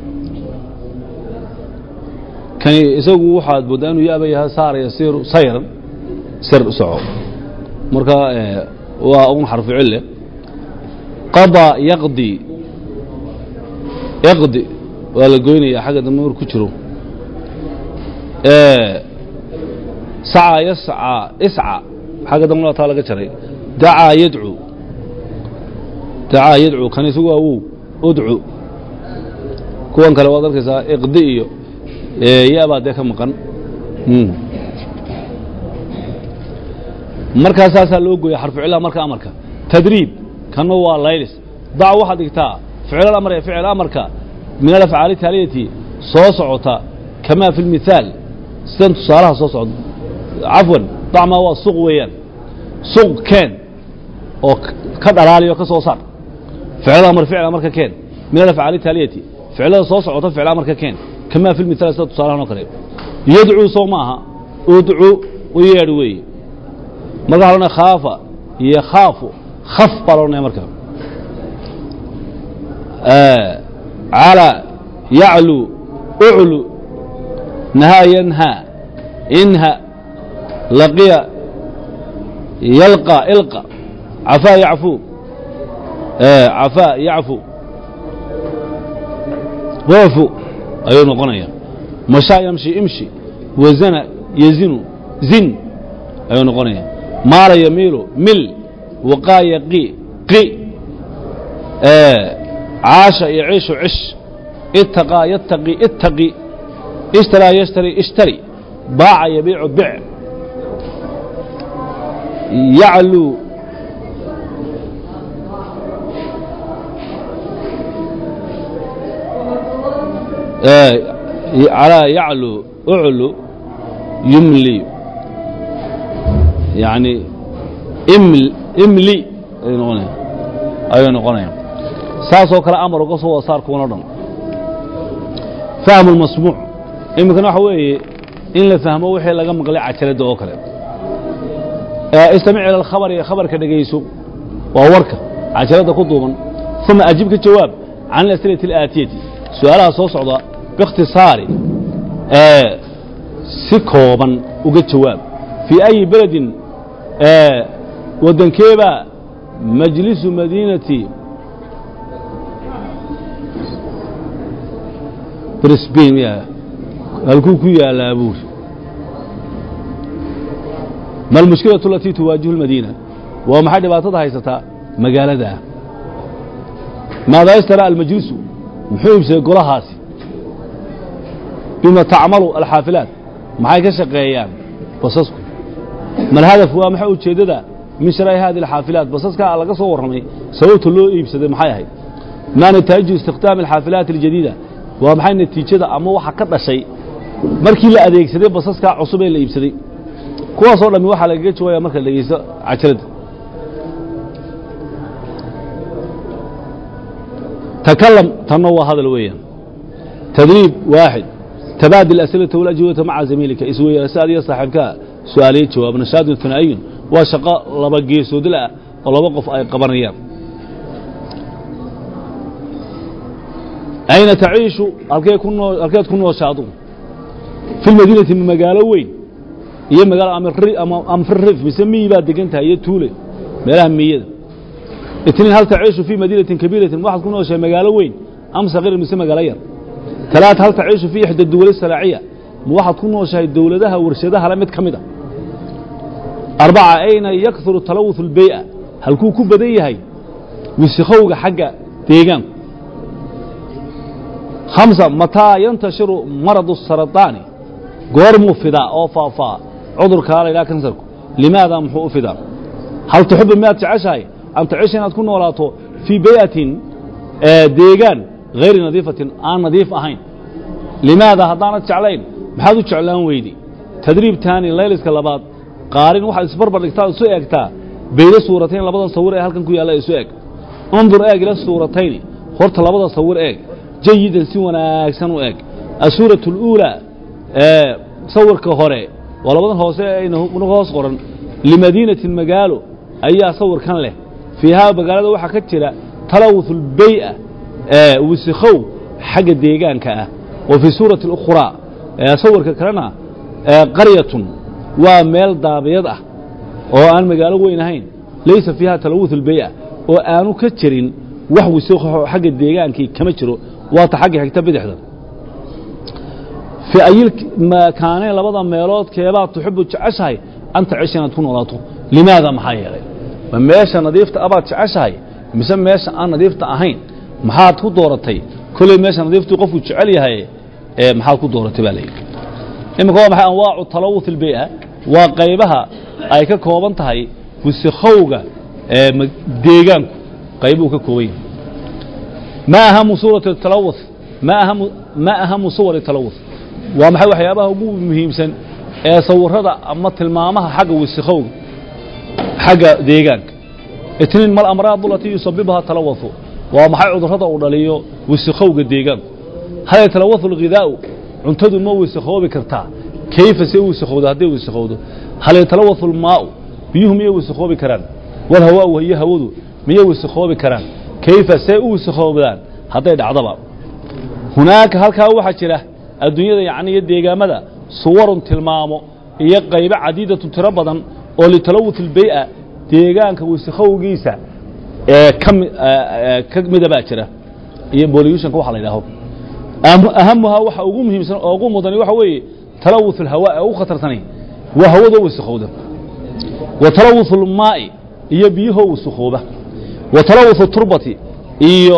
kani isagu waxaad mooddaa inuu yaaba yahay saara yasiiru sayran sir soco marka waa un xarfu cille qadaa yaqdi yaqdi waa la goynaya xagga dambe marku jiro sacaa yascaa isca xagga dambe waa taa laga jaray dacaa yadcu dacaa yadcu kan isagu waa wow udcu kuwan kale waad arkaysaa iqdi iyo yabaa dee ka maqan markaa saasaa loo gooya xarfu cillaha marka amarka tadriib kanna waa laylis dac waxaad dhigtaa ficil amar ee ficil amarka min alafcaali taaliyati soo socota kamaa fi lmithaal sidan tusaalaha soo socda cafwan dacmaa waa suq weeyaan suq keen oo ka dhalaaliyo ka soo saar ficil amar ficil amarka keen min alafcaali taaliyati ficilada soo socota ficil amarka keen kamaa fi lmithaal sida tusaalahan oo kale yadcuu soo maaha udcu u yeedh weeye marka waxa loodhanaya khaafa iyo khaafu khaf baa la odhanaya marka calى yaclu uclu nahaa yanhaa inha laqiya yalqa ilqa cafaa yacfu cafaa yacfu woofu ayuu noqonaya mashaa yamshi imshi wazana yazinu zin ayuu noqonaya maala yamiilu mil waqaaya qi qi caasha iyo ciishu cish ittaqaa yattaqi ittaqi ishtaraa yashtari ishtari baaca yabiicu bic yacluu calaa yaclu uclu yumli yani iml imli ayuu noqonaya ayuu noqonaya saasoo kale amar uga soo wada saar kuwan o dhan fahmu lmasmuuc iminkana waxa weeye in la fahmo wixii laga maqlay cajaladda oo kale istamic ila alkhabar iyo khabarka dhegayso waa warka cajaladda ku duuban uma ajib ka jawaab can alas'ilati alaatiyati su-aalaha soo socda biikhtisaari si kooban uga jawaab fii ayi beledin waddankeebaa majlisu madiinati brisbain ya halkuu ku yaalaa buuri ma almushkilatu alatii tuwaajihu lmadiina waa maxay dhibaatada haysataa magaaladaa maadaa istara almajlisu muxuu iibsaday golahaasi bima tacmalu alxaafilaat maxay ka shaqeeyaan basasku malhadaf waa maxay ujeeddada min sharaai hadi alxaafilaat basaskaa laga soo warramay sababta loo iibsaday maxay ahayd maa nataa'iju istikhdaami alxaafilaat aljadiida waa maxay natiijada ama waxa ka dhashay markii la adeegsaday basaskaa cusub ee la iibsaday kuwaasoo dhammi waxaa lagaga jawaaya marka la dhegeysto cajaladda takalam tanna waa hadal weeyaan tadriib waaxid tabaadil asilata walajwibata maca zamiilika isweydaarsa adiga saaxiibkaa su-aaliye jawaab nashaadun hanaa'iyun waa shaqo laba geesoodla ah oo laba qof ay qabanayaan ayna taciishu halkee ku noo halkeed ku nooshaadu fi lmadiinati magaalo weyn iyo magaalo amfirif mise miyi baad degan tahay iyo tuule meelaha miyada itniin hal taciishu fii madiinatin kabiiratin waxaad ku nooshahay magaalo weyn am sagiir mise magaalo yar talaat hal taciishu fii ixda duwali salaaciya ma waxaad ku nooshahay dowladaha warshadaha le mid ka mid a arbaca ayna yakuru talawuث اlbey'a halkuu ku badan yahay wisikowga xagga deegaanku hamsa mataa yantashiru maradu الsarطaani goormuu fidaa oo faafaa cudurkaa la ydhaha kansarku limaada muxuu u fidaa hal tuxibu miyaad jeceshahay an taciisha inaad ku noolaato fii beyatin deegaan hayri nadiifatin aan nadiif ahayn limaada haddaanad jeclayn maxaad u jeclaan weydi tadriib taani layliska labaad qaarin waxaad isbarbar dhigtaa isu eegtaa beyda suuratayn labada sawir ee halkan ku yaalla isu eg undur eeg ila suuratayni horta labada sawir eeg jayidan si wanaagsan u eeg asuuraة اlأuulى sawirka hore waa labadan hoose ayna hoos qoran limadiinatin magaalo ayaa sawirkan leh fiihaa magaalada waxaa ka jira talawuث اlbey'a wisikow xagga deegaanka ah wa fii suurati اlأkhraa sawirka kalena qaryatun waa meel daabiyad ah oo aan magaalo weyn ahayn laysa fiiha talawuث اlbey'a oo aanu ka jirin wax wisiko xagga deegaankii kama jiro waata xagga xigta bidixda fii ayil makaaneen labada meelood keebaad tuxibu jeceshahay an taciisha inaad ku noolaato limaada maxaa yeelay ma meesha nadiifta abaad jeceshahay mise meesha aan nadiifta ahayn maxaad ku dooratay kolley meesha nadiiftuu qofku jecel yahay ee maxaad ku dooratay baa layidhi iminka waa maxay anwaacu talawuث اlbey'a waa qaybaha ay ka kooban tahay wisikowga ee deegaanku qaybuu ka kooban yahay ma ahamu suurati talawuث ma ahamu ma ahamu suwari talawuث waa maxay waxyaabaha ugu muhiimsan ee sawirada ama tilmaamaha xagga wisikowga xagga deegaanka itniin mal amraad alatii yusabibuha talawuثu waa maxay cudurrada uu dhaliyo wisikowga deegaanku hal yatalawathu اlghidaa'u cuntadu ma wisikoobi kartaa kayfa see wisikowdo hadday wisikowdo hal yatalawathu اlmaa'u biyuhu miyay wisikoobi karaan walhawaa'u iyo hawadu miyay wisikoobi karaan kayfa see u wisikoobdaan hadday dhacdaba hunaaka halkaa waxaa jira adduunyada yacni iyo deegaamada suwarun tilmaamo iyo qaybo cadiidatu tiro badan oo litalawuث اlbey'a deegaanka wisikowgiisa ee kami ka mida baa jira iyo boluushonka waxa la yidhaaho ahamuhaa waxa ugu muhiimsan oo ugu mudani waxa weeye talawuث اlhawaa ee ugu khatarsanay waa hawada wisikowda wa talawuثu اlmaa'i iyo biyahoo wasakooba wa talawuثu turbati iyo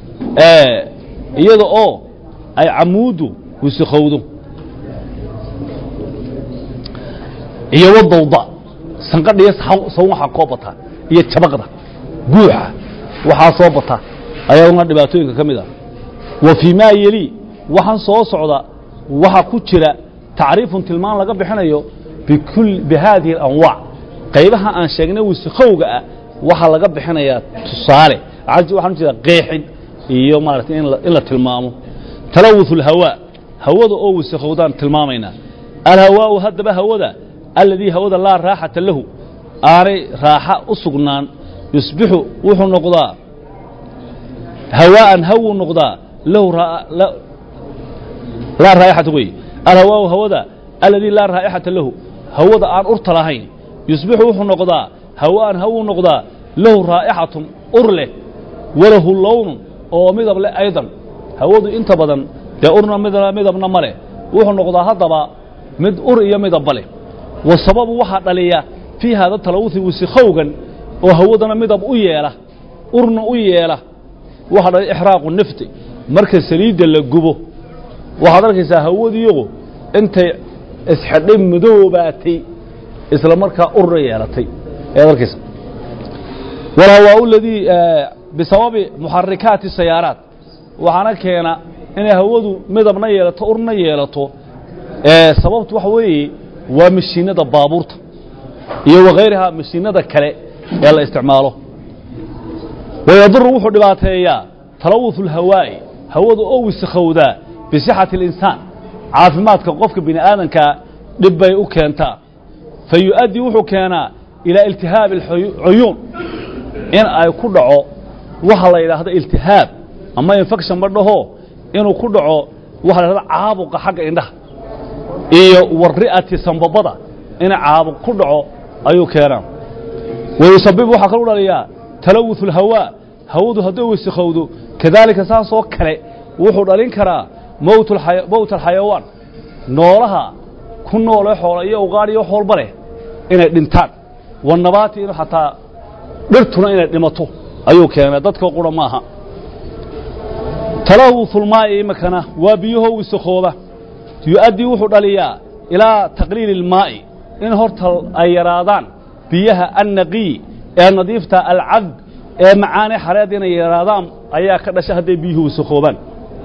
iyada oo ay camuuddu wasakowdo iyo wadawda sanqadha iyo sawn waxaa koo bata iyo jabaqda guuxa waxaa soo bata ayaduna dhibaatooyinka ka mid ah wa fii maa yeli waxaan soo socda waxaa ku jira tacriifun tilmaan laga bixinayo bi haadihi اlanwaac qaybaha aan sheegnay wasakhowga ah waxaa laga bixinayaa tusaale waxaan ujeeda qeexid iyo maaragtay in la tilmaamo talawuث اlhawaa hawada oo wasakhowdaan tilmaamaynaa alhawaau haddaba hawada aladii hawada laa raaxata lahu aanay raaxa u sugnaan yusbixu wuxuu noqdaa hawaa'an hawuu noqdaa lahu laa raa'ixata wey alhawaau hawada aladii laa raa'ixata lahu hawada aan urta lahayn yusbixu wuxuu noqdaa hawaa'an hawuu noqdaa lahu raa'ixatun ur leh walahu lownun oo midab leh aydan hawadu inta badan dee urna midabna ma leh wuxuu noqdaa haddaba mid ur iyo midabba leh wa sababu waxaa dhaliya fii haada talawuhi wasikhowgan oo hawadana midab u yeela urna u yeela waxaa dhalay ixraaqu nafti marka saliidda la gubo waxaad arkaysaa hawadiigu intay isxidhay madoobaatay isla markaa urna yeelatay ayaad arkaysa walhawaau ladii bisababi muxarikaati sayaaraat waxaana keena inay hawadu midabna yeelato urna yeelato sababtu waxa weeye waa mashiinada baabuurta iyo wakayrihaa mashiinada kale ee la isticmaalo wayaduru wuxuu dhibaateeyaa talawuثu اlhawaa'i hawada oo wasakhowdaa bisixati اlinsaan caafimaadka qofka bini aadankaa dhib bay u keentaa fa yu'addii wuxuu keenaa ilaa iltihaabi اlcuyuun in ay ku dhaco waxa la yidhaahdo iltihaab ama infection ma dhaho inuu ku dhaco waxa la yidhahdo caabuqa xagga indhaha iyo wari'ati sambabada ina caabuq ku dhaco ayuu keenaa wayusabib waxaa kalu dhaliyaa talawuث اlhawaa hawadu hadday wasakhowdo kadaalika saasoo kale wuxuu dhalin karaa mowt alxayawaan noolaha ku noolee xoola iyo ugaadh iyo wax walba leh inay dhintaan wanabaati inu xataa dhirtuna inay dhimato ayuu keenaa dadka qura maaha talawuثulmaa'i imikana waa biyahoo wasakhooba yu'addii wuxuu dhaliyaa ilaa taqliili اlmaa'i in horta ay yaraadaan biyaha annaqiy ee nadiifta alcad ee macaane xareed inay yaraadaan ayaa ka dhasha hadday biyuhu wasakhoobaan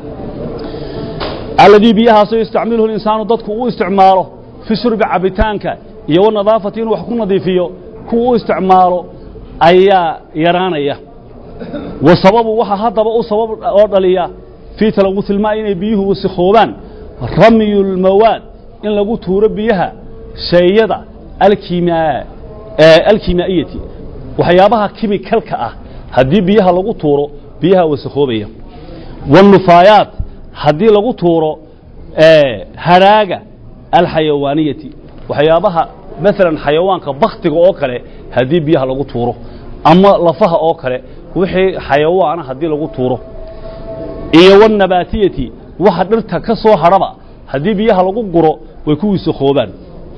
alladii biyahaasoo yastacmiluhu linsaanu dadku u isticmaalo fi shurbi cabitaanka iyo wanadaafati inuu wax ku nadiifiyo kuwa u isticmaalo ayaa yaraanaya wa sababu waxaa haddaba u sabab oo dhaliya fii talawuثi ilmaa'i inay biyuhu wasakhoobaan ramyu lmawaad in lagu tuuro biyaha shayada alkimaa'iyati waxyaabaha kimikalka ah haddii biyaha lagu tuuro biyaha wasakhoobaya wاnnufaayaat haddii lagu tuuro haraaga alxayawaaniyati waxyaabaha maalan xayawaanka baktiga oo kale haddii biyaha lagu tuuro ama lafaha oo kale wixii xayawaana haddii lagu tuuro iyo wاnabaatiyati waxa dhirta ka soo hadhaba haddii biyaha lagu guro way ku wasakhoobaan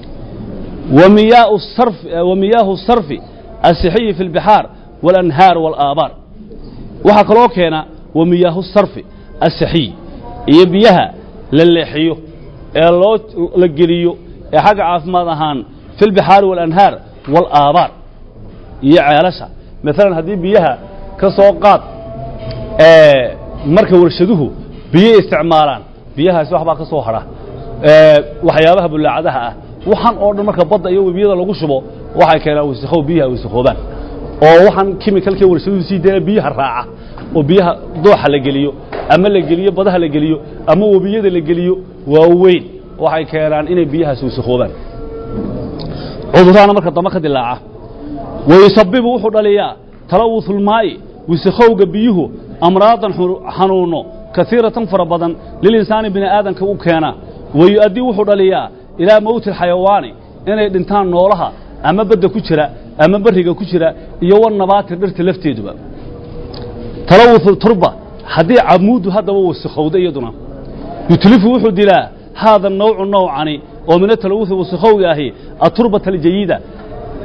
wamiyaahu sarfi asixiyi fi اlbixaar wاlanhaar wاlaabaar waxaa kaloo keena wamiyaahu sarfi asixiy iyo biyaha la leexiyo ee loo la geliyo ee xagga caafimaad ahaan fi اlbixaari wاlanhaar wاlaabaar iyo ceelasha maalan haddii biyaha ka soo qaad marka warshaduhu biyay isticmaalaan biyahaasi waxbaa ka soo hadha waxyaabaha bulaacadaha ah waxaan oo dhan marka badda iyo webiyada lagu shubo waxay keenaan wasakhow biyaha wasakhoobaan oo waxaan kimikalkii warshaduhu sii dayna biyaha raaca oo biyaha dooxa la geliyo ama la geliyo badaha la geliyo ama webiyada la geliyo waaweyn waxay keenaan inay biyahaasi wasakhoobaan cudurraana marka dambe ka dilaaca wayusabibu wuxuu dhaliyaa talawuثu اlmaa'i wasakhowga biyuhu amraadan xanuuno kaiiratan fara badan lilinsaani bini aadamka u keenaa wayu'addii wuxuu dhaliyaa ilaa mowti alxayawaani inay dhintaan noolaha ama badda ku jira ama beriga ku jira iyo wanabaati dhirta lafteeduba talawuثu turba haddii camuuddu haddaba wasakhowda iyaduna yutlifu wuxuu dilaa haada nawcu nawcani oo min atalawuثi wasakhowga ahi aturbata aljayida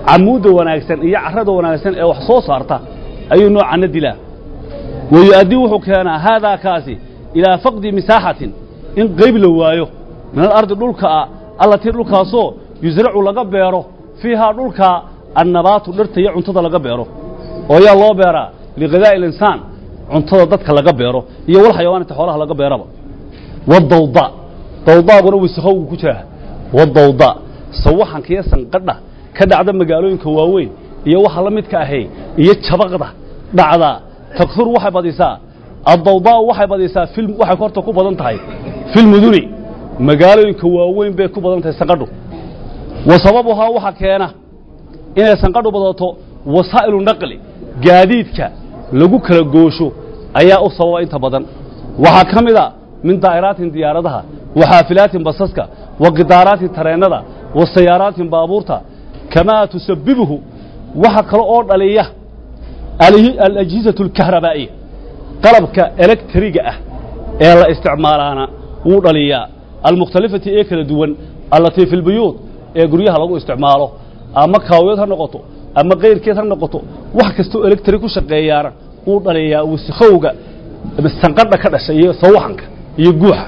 camuudda wanaagsan iyo carrada wanaagsan ee wax soo saarta ayuu noocanna dilaa wayu'addii wuxuu keenaa haadaa kaasi ilaa faqdi misaaxatin in qayb la waayo min alardi dhulka ah allatii dhulkaasoo yusracu laga beero fiihaa dhulkaa annabaatu dhirta iyo cuntada laga beero oo yaa loo beeraa liqidaa'i alinsaan cuntada dadka laga beero iyo wal xayawaanita xoolaha laga beeraba wadawda dawdaaguna wasakowgu ku jiraa wadawda sawaxanka iyo sanqadha ka dhacda magaalooyinka waaweyn iyo waxa la midka ahay iyo jabaqda dhacda takfur waxay badisaa addawdaa'u waxay badisaa fil waxay horta ku badan tahay filmuduni magaalooyinka waaweyn bay ku badan tahay sanqadhu wa sababuhaa waxa keena inay sanqadhu badato wasaa'ilu naqli gaadiidka lagu kala goosho ayaa u sababa inta badan waxaa ka mid a min daa'iraatin diyaaradaha wa xaafilaatin basaska wa qidaaraatin tareennada wa sayaaraatin baabuurta kamaa tusabibuhu waxa kale oo dhaliya alajhizatu alkahrabaa'iya qalabka elektriga ah ee la isticmaalaana wuu dhaliyaa almukhtalifati ee kala duwan allatii fi lbuyuud ee guryaha lagu isticmaalo ama kaawiyad ha noqoto ama kayrkeed ha noqoto wax kastoo electri ku shaqeeyaana wuu dhaliyaa wasakhowga sanqadha ka dhasha iyo sawaxanka iyo guuxa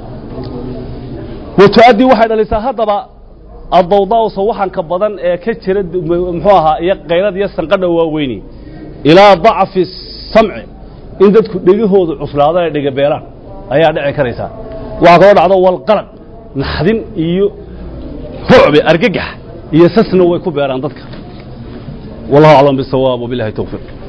wa tu'addii waxay dhalisaa haddaba addawdaa'u sawaxanka badan ee ka jira muxuu ahaa iyo qaylada iyo sanqadha waaweyni ilaa dacfi samci in dadku dhegahoodu cuslaado ay dhegabeelaan ayaa dhici karaysaa waxaa kaloo dhacdo walqalaq naxdin iyo rucbe argagax iyo sasna way ku beeraan dadka wallahu aclam bisawaab wabilahi towfiiq